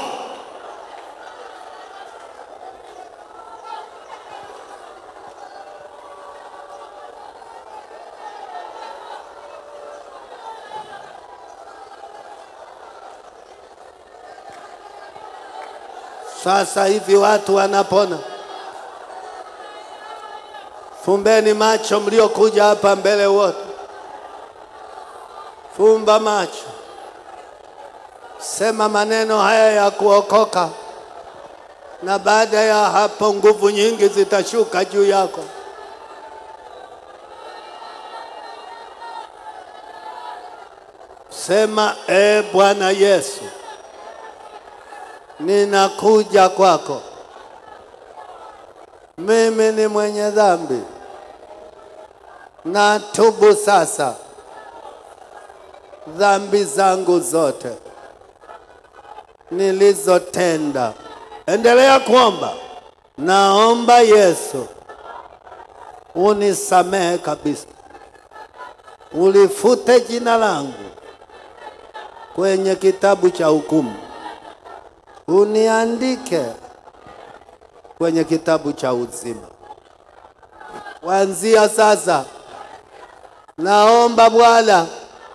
Sasa hivi watu wanapona. Fumbeni macho mliokuja hapa mbele wote, fumba macho, sema maneno haya ya kuokoka, na baada ya hapo nguvu nyingi zitashuka juu yako. Sema, e Bwana Yesu, ninakuja kwako. Mimi ni mwenye dhambi, natubu sasa dhambi zangu zote nilizotenda. Endelea kuomba. Naomba Yesu unisamehe kabisa, ulifute jina langu kwenye kitabu cha hukumu uniandike kwenye kitabu cha uzima. Kuanzia sasa, naomba Bwana,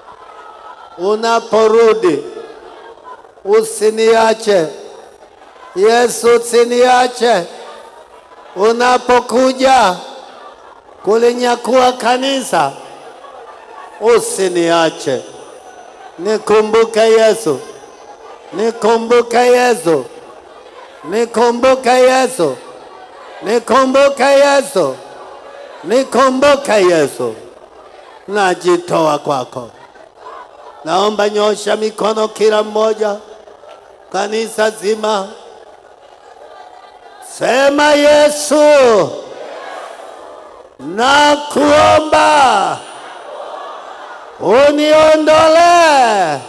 unaporudi usiniache. Yesu, usiniache unapokuja kulinyakua kanisa, usiniache. Nikumbuke Yesu. Nikumbuke Yesu, nikumbuke Yesu, nikumbuke Yesu, nikumbuke Yesu. Najitoa kwako. Naomba nyosha mikono kila mmoja, kanisa zima, sema Yesu, nakuomba uniondolee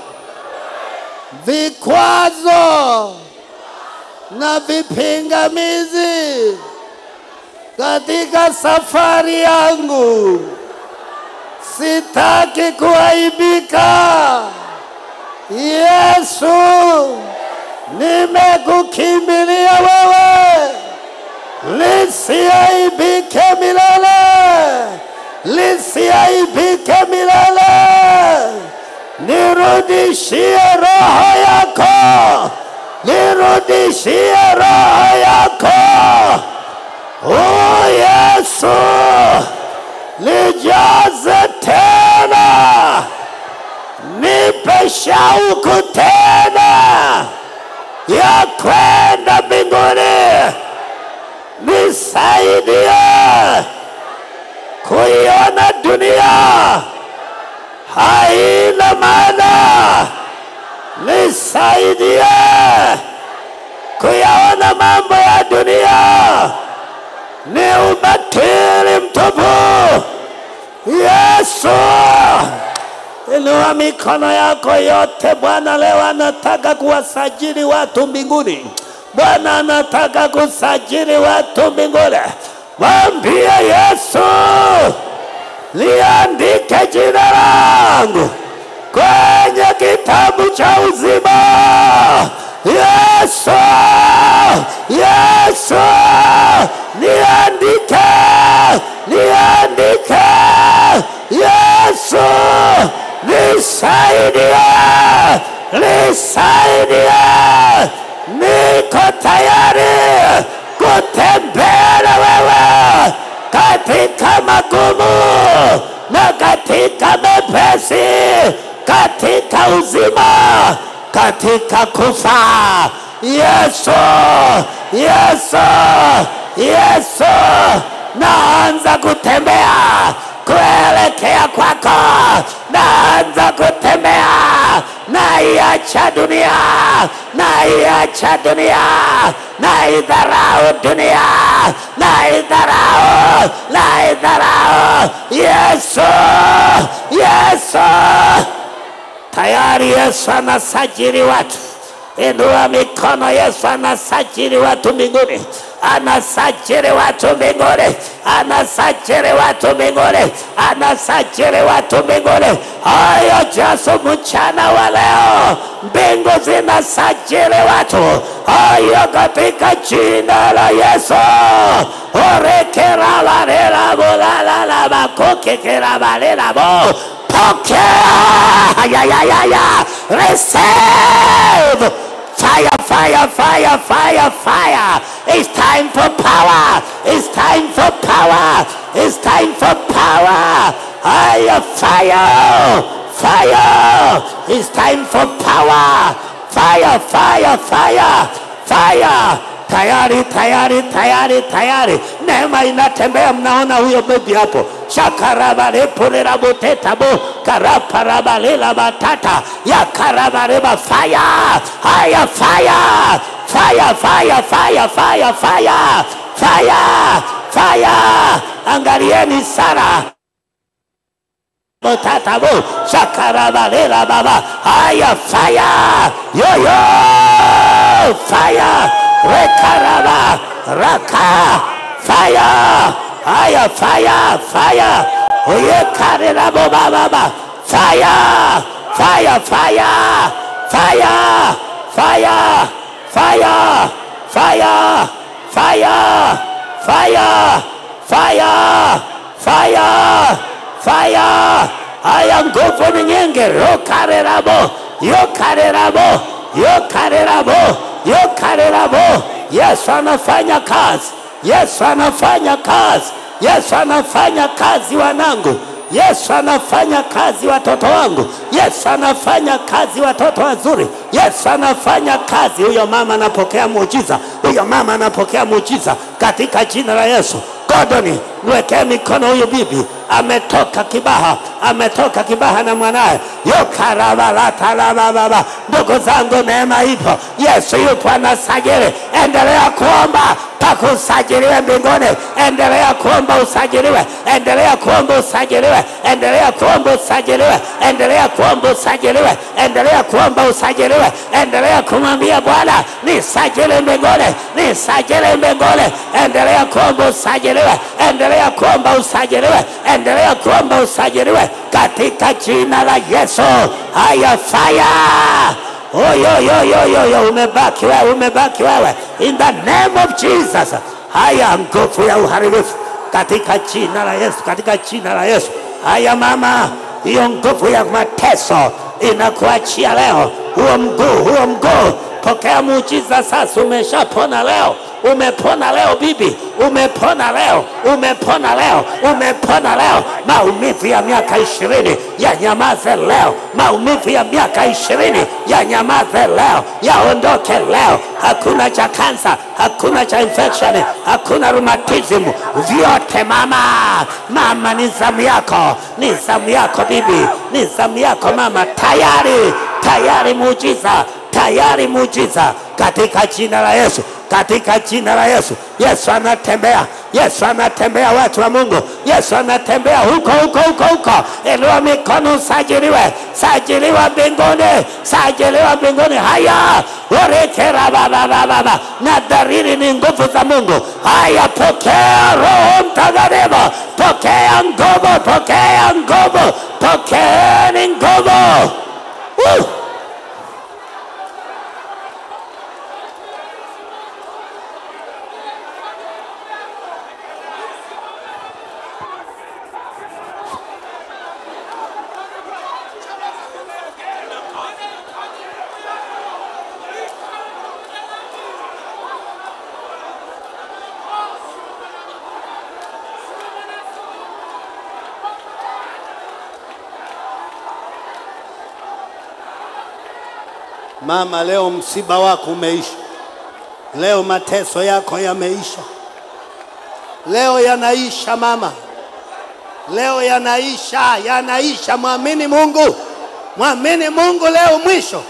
vikwazo na vipingamizi katika safari yangu. Sitaki kuaibika. Yesu, nimekukimbilia wewe, lisiaibike milele, lisiaibike milele nirudishie roho yako, nirudishie roho yako. O Yesu, nijaze tena, nipe shauku tena ya kwenda mbinguni, nisaidie kuyaona dunia haina maana, nisaidie kuyaona mambo ya dunia ni ubatili mtupu. Yesu, inua mikono yako yote. Bwana leo anataka kuwasajili watu mbinguni. Bwana anataka kusajili watu mbinguni. Mwambie Yesu, liandike jina langu kwenye kitabu cha uzima. Yesu, Yesu, niandike, niandike. Yesu, nisaidie, nisaidie. Niko tayari kutembea na wewe katika magumu na katika mepesi, katika uzima, katika kufa. Yesu, Yesu, Yesu, naanza kutembea kuelekea kwako, naanza kutembea, naiacha dunia, naiacha dunia, naidharau dunia, naidharau, naidharau. Yesu, Yesu, tayari Yesu anasajili watu. Inua mikono, Yesu anasajili watu mbinguni, anasajili watu mbinguni, anasajili watu mbinguni, anasajili watu mbinguni. Hayo jaso mchana wa leo, mbingu zinasajili watu hayo katika jina la Yesu. orekeravalerabolalalabakokekeravalelabo pokea ya, ya, ya, ya. receive fire fire fire fire fire it's time for power it's time for power it's time for power fire fire fire it's time for power fire fire fire fire tayari tayari tayari tayari neema inatembea mnaona huyo bebi hapo shakarabarepolerabotetabu karaparabalelabatata yakarabareba faya haya faya faya faya faya faya faya faya faya angalieni sara Tatabu, shakarabalela baba, haya fire, yo yo, fire, rekaraba, raka, fire, haya fire, fire, oye karela baba baba, fire, fire, fire, fire, fire, fire, fire, fire, fire, fire, fire, fire haya nguvu ni nyingi rokarerabo yokarerabo yokarerabo yokarerabo yesu anafanya kazi yesu anafanya kazi yesu anafanya kazi wanangu yesu anafanya kazi watoto wangu yesu anafanya kazi watoto wazuri yesu anafanya kazi huyo mama anapokea muujiza huyo mama anapokea muujiza katika jina la yesu Gordoni, mwekee mikono huyu bibi, ametoka Kibaha, ametoka Kibaha na mwanaye yokarabalatalababa. Ndugu zangu, neema ipo, Yesu yupo anasajili. Endelea kuomba mpaka usajiliwe mbinguni. Endelea kuomba usajiliwe, endelea kuomba usajiliwe, endelea kuomba usajiliwe, endelea kuomba usajiliwe, endelea kuomba usajiliwe, endelea kumwambia Bwana nisajili mbinguni, nisajili mbinguni, endelea kuomba usajiliwe, endelea kuomba usajiliwe, endelea kuomba usajiliwe katika jina la Yesu. Haya, fire oyoyoyoyoyo umebaki wewe umebaki wewe in the name of jesus haya nguvu ya uharibifu katika jina la yesu katika jina la yesu haya mama hiyo nguvu ya mateso inakuachia leo huo mguu huo mguu pokea muujiza sasa. Umeshapona leo, umepona leo bibi, umepona leo, umepona leo, umepona leo. Maumivu ya miaka ishirini yanyamaze leo, maumivu ya miaka ishirini yanyamaze leo, yaondoke leo. Hakuna cha kansa, hakuna cha infection, hakuna rheumatism, vyote mama, mama, ni zamu yako, ni zamu yako bibi, ni zamu yako mama, tayari tayari muujiza, tayari muujiza katika jina la Yesu, katika jina la Yesu. Yesu anatembea, Yesu anatembea, watu wa Mungu, Yesu anatembea huko huko huko huko. Inua mikono, usajiliwe, sajiliwa mbinguni, sajiliwa mbinguni. Haya, orekera baba baba, na dalili ni nguvu za Mungu. Haya, pokea Roho Mtakatifu, pokea nguvu, pokea nguvu, pokeeni nguvu. Woo! Mama, leo msiba wako umeisha. Leo mateso yako yameisha. Leo yanaisha mama, leo yanaisha, yanaisha. Mwamini Mungu, mwamini Mungu, leo mwisho.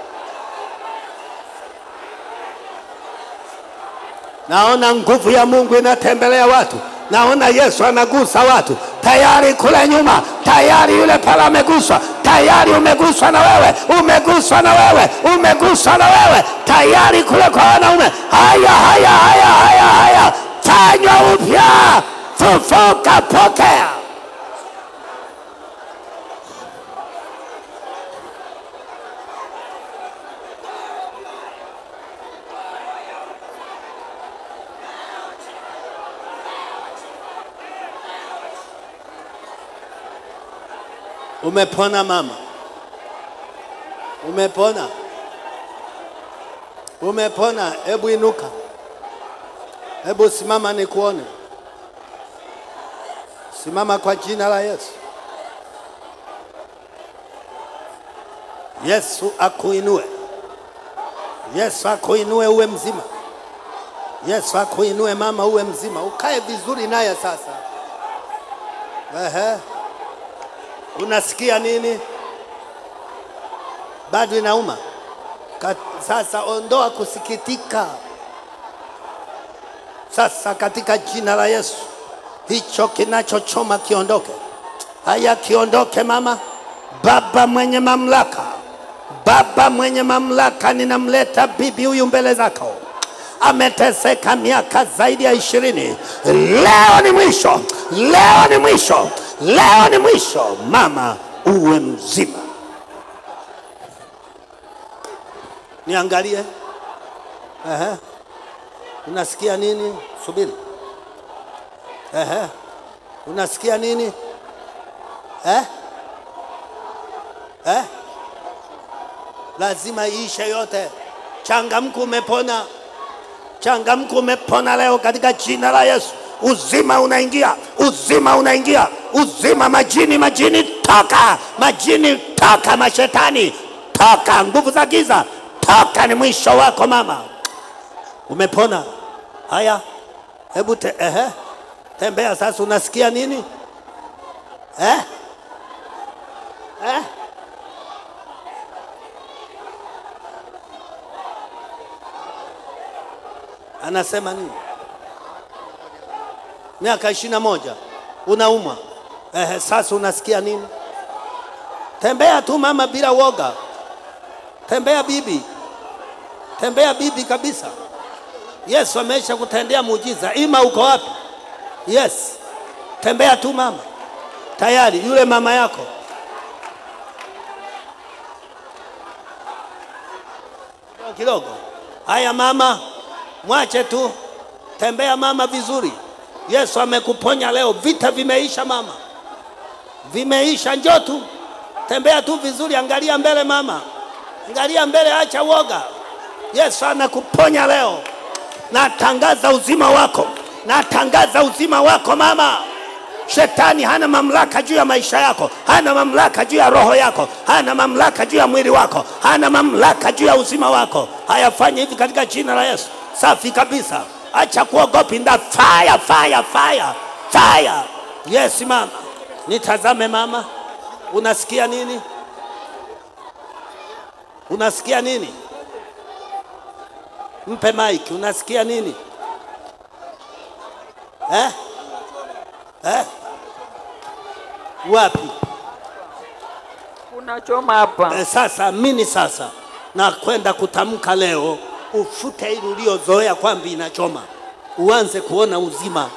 Naona nguvu ya Mungu inatembelea watu, naona Yesu anagusa watu tayari kule nyuma, tayari yule pale ameguswa, tayari umeguswa na wewe, umeguswa na wewe, umeguswa na wewe, tayari kule kwa wanaume. Haya, haya, haya, haya, haya, fanywa upya, fufuka, pokea. Umepona mama, umepona, umepona. Hebu inuka, hebu simama nikuone. Simama kwa jina la Yesu. Yesu akuinue, Yesu akuinue uwe mzima. Yesu akuinue mama, uwe mzima, ukae vizuri naye sasa. Ehe. Unasikia nini? Bado inauma? Ka- Sasa ondoa kusikitika sasa, katika jina la Yesu, hicho kinachochoma kiondoke. Haya, kiondoke mama. Baba mwenye mamlaka, Baba mwenye mamlaka, ninamleta bibi huyu mbele zako ameteseka miaka zaidi ya ishirini. Leo ni mwisho, leo ni mwisho, leo ni mwisho. Mama uwe mzima. Niangalie. Ehe. Unasikia nini? Subiri. Ehe. Unasikia nini? Eh? Eh? Lazima iishe yote. Changamka, umepona. Changamka, umepona leo katika jina la Yesu. Uzima unaingia, uzima unaingia, uzima. Majini, majini toka, majini toka, mashetani toka, nguvu za giza toka. Ni mwisho wako mama, umepona. Haya, hebu te, ehe, tembea sasa. Unasikia nini eh? Eh? Anasema nini? Miaka ishirini na moja unaumwa. Ehe, sasa unasikia nini? Tembea tu mama, bila woga. Tembea bibi, tembea bibi kabisa. Yesu amesha kutendea muujiza. Ima uko wapi? Yes, tembea tu mama, tayari yule mama yako kidogo kidogo. Haya mama, mwache tu, tembea mama vizuri. Yesu amekuponya leo, vita vimeisha mama, vimeisha. Njoo tu, tembea tu vizuri, angalia mbele mama, angalia mbele, acha woga. Yesu anakuponya leo. Natangaza uzima wako, natangaza uzima wako mama. Shetani hana mamlaka juu ya maisha yako, hana mamlaka juu ya roho yako, hana mamlaka juu ya mwili wako, hana mamlaka juu ya uzima wako. Hayafanye hivi katika jina la Yesu. Safi kabisa, acha kuogopa. Nda fire, fire, fire, fire. Yes mama, nitazame mama, unasikia nini? Unasikia nini? Mpe mike, unasikia nini eh? Eh? Wapi? Unachoma hapa. Eh, sasa mini sasa na kwenda kutamka leo, ufute ili uliozoea kwamba inachoma, uanze kuona uzima.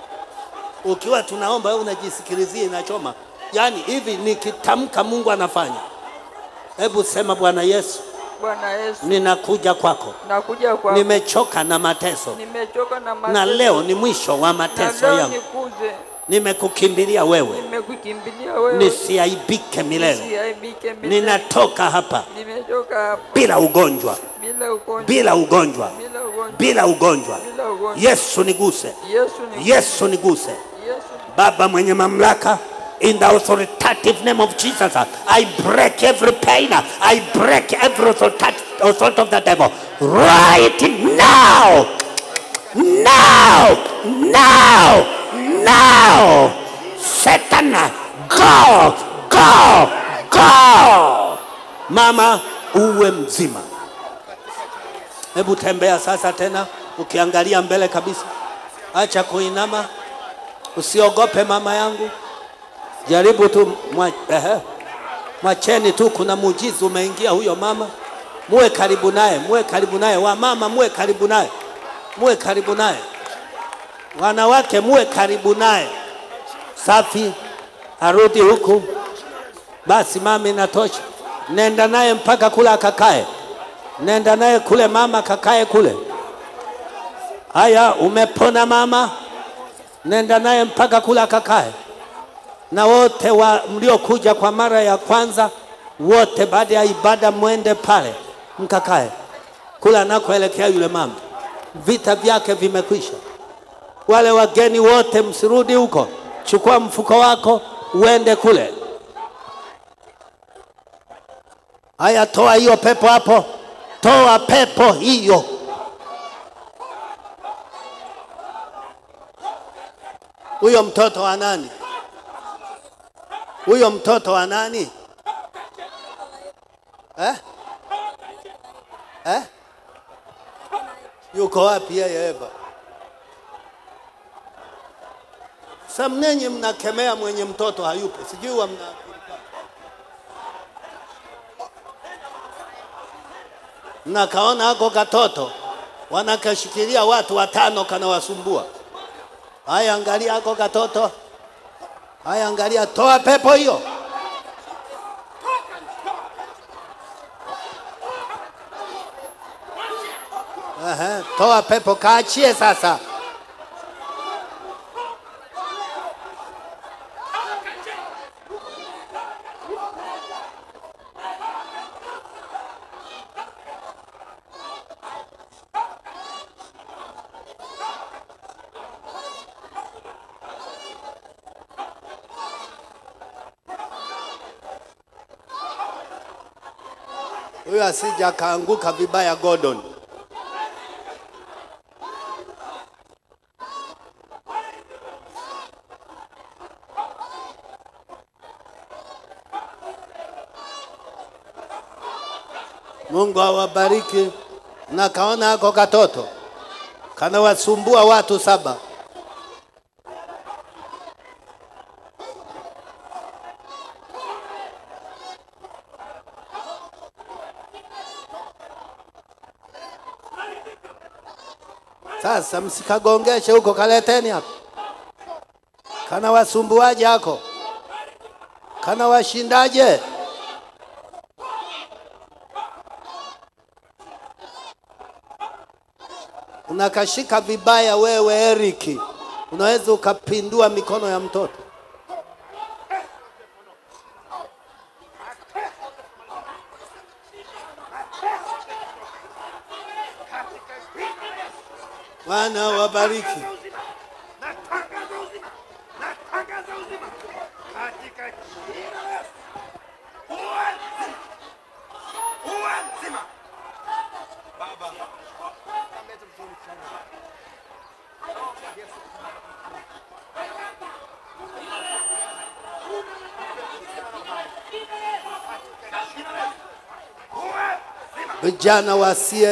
Ukiwa tunaomba wewe unajisikilizia inachoma, yaani hivi nikitamka Mungu anafanya. Hebu sema Bwana Yesu, Bwana Yesu, ninakuja kwako, nakuja kwa nimechoka na mateso nimechoka na na mateso. leo ni mwisho wa na mateso leo yangu. nikuze, Nimekukimbilia wewe, nimekukimbilia wewe, nisiaibike milele. nisiaibike milele. Ninatoka hapa Nimetoka hapa bila ugonjwa, bila ugonjwa, bila ugonjwa, bila ugonjwa, bila ugonjwa. bila ugonjwa. Yesu niguse, Yesu ni Yesu niguse. Yesu Baba mwenye mamlaka, in the authoritative name of Jesus, I break every pain, I break every authoritative authority of the devil right now, now, now, now. Satan, go, go, go. Mama, uwe mzima. Hebu tembea sasa tena ukiangalia mbele kabisa, acha kuinama. Usiogope mama yangu, jaribu tu mwa, ehe, mwacheni tu, kuna muujiza umeingia huyo mama. Muwe karibu naye, muwe karibu naye. Wamama muwe karibu naye, muwe karibu naye. Wanawake muwe karibu naye. Safi, arudi huku. Basi mama, inatosha. Nenda naye mpaka kule akakae, nenda naye kule mama, kakae kule. Haya, umepona mama nenda naye mpaka kula akakae. Na wote wa mliokuja kwa mara ya kwanza, wote baada ya ibada mwende pale mkakae kula anakoelekea yule mama, vita vyake vimekwisha. Wale wageni wote msirudi huko, chukua mfuko wako uende kule. Haya, toa hiyo pepo hapo, toa pepo hiyo. Huyo mtoto wa nani? Huyo mtoto wa nani? Eh? Eh? Yuko wapi yeye Eva? Sasa mnenye mnakemea mwenye mtoto hayupo, sijui wa mna mnakaona hako katoto wanakashikilia watu watano kanawasumbua. Haya, angalia hako katoto. Haya, angalia, toa pepo hiyo. Aha, toa pepo, kaachie sasa. Huyo asija akaanguka vibaya Gordon. Mungu awabariki. Na kaona hako katoto kanawasumbua watu saba. Sasa msikagongeshe huko, kaleteni hapa. Kana wasumbuaje hako? Kana washindaje? Unakashika vibaya wewe Eriki, unaweza ukapindua mikono ya mtoto. Bwana wabariki. Natangaza uzima, natangaza uzima katika jina la Yesu. Uwe mzima, uwe mzima. Baba, Vijana wa CA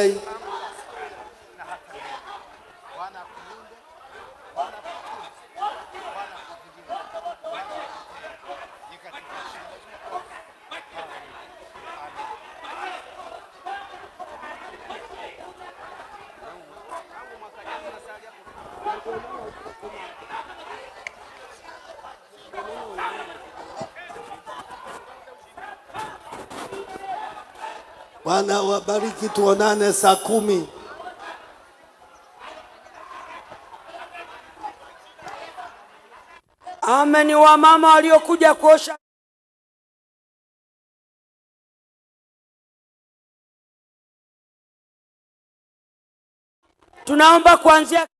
Bwana wabariki, tuonane saa kumi. Ame ni wamama waliokuja kuosha tunaomba kuanzia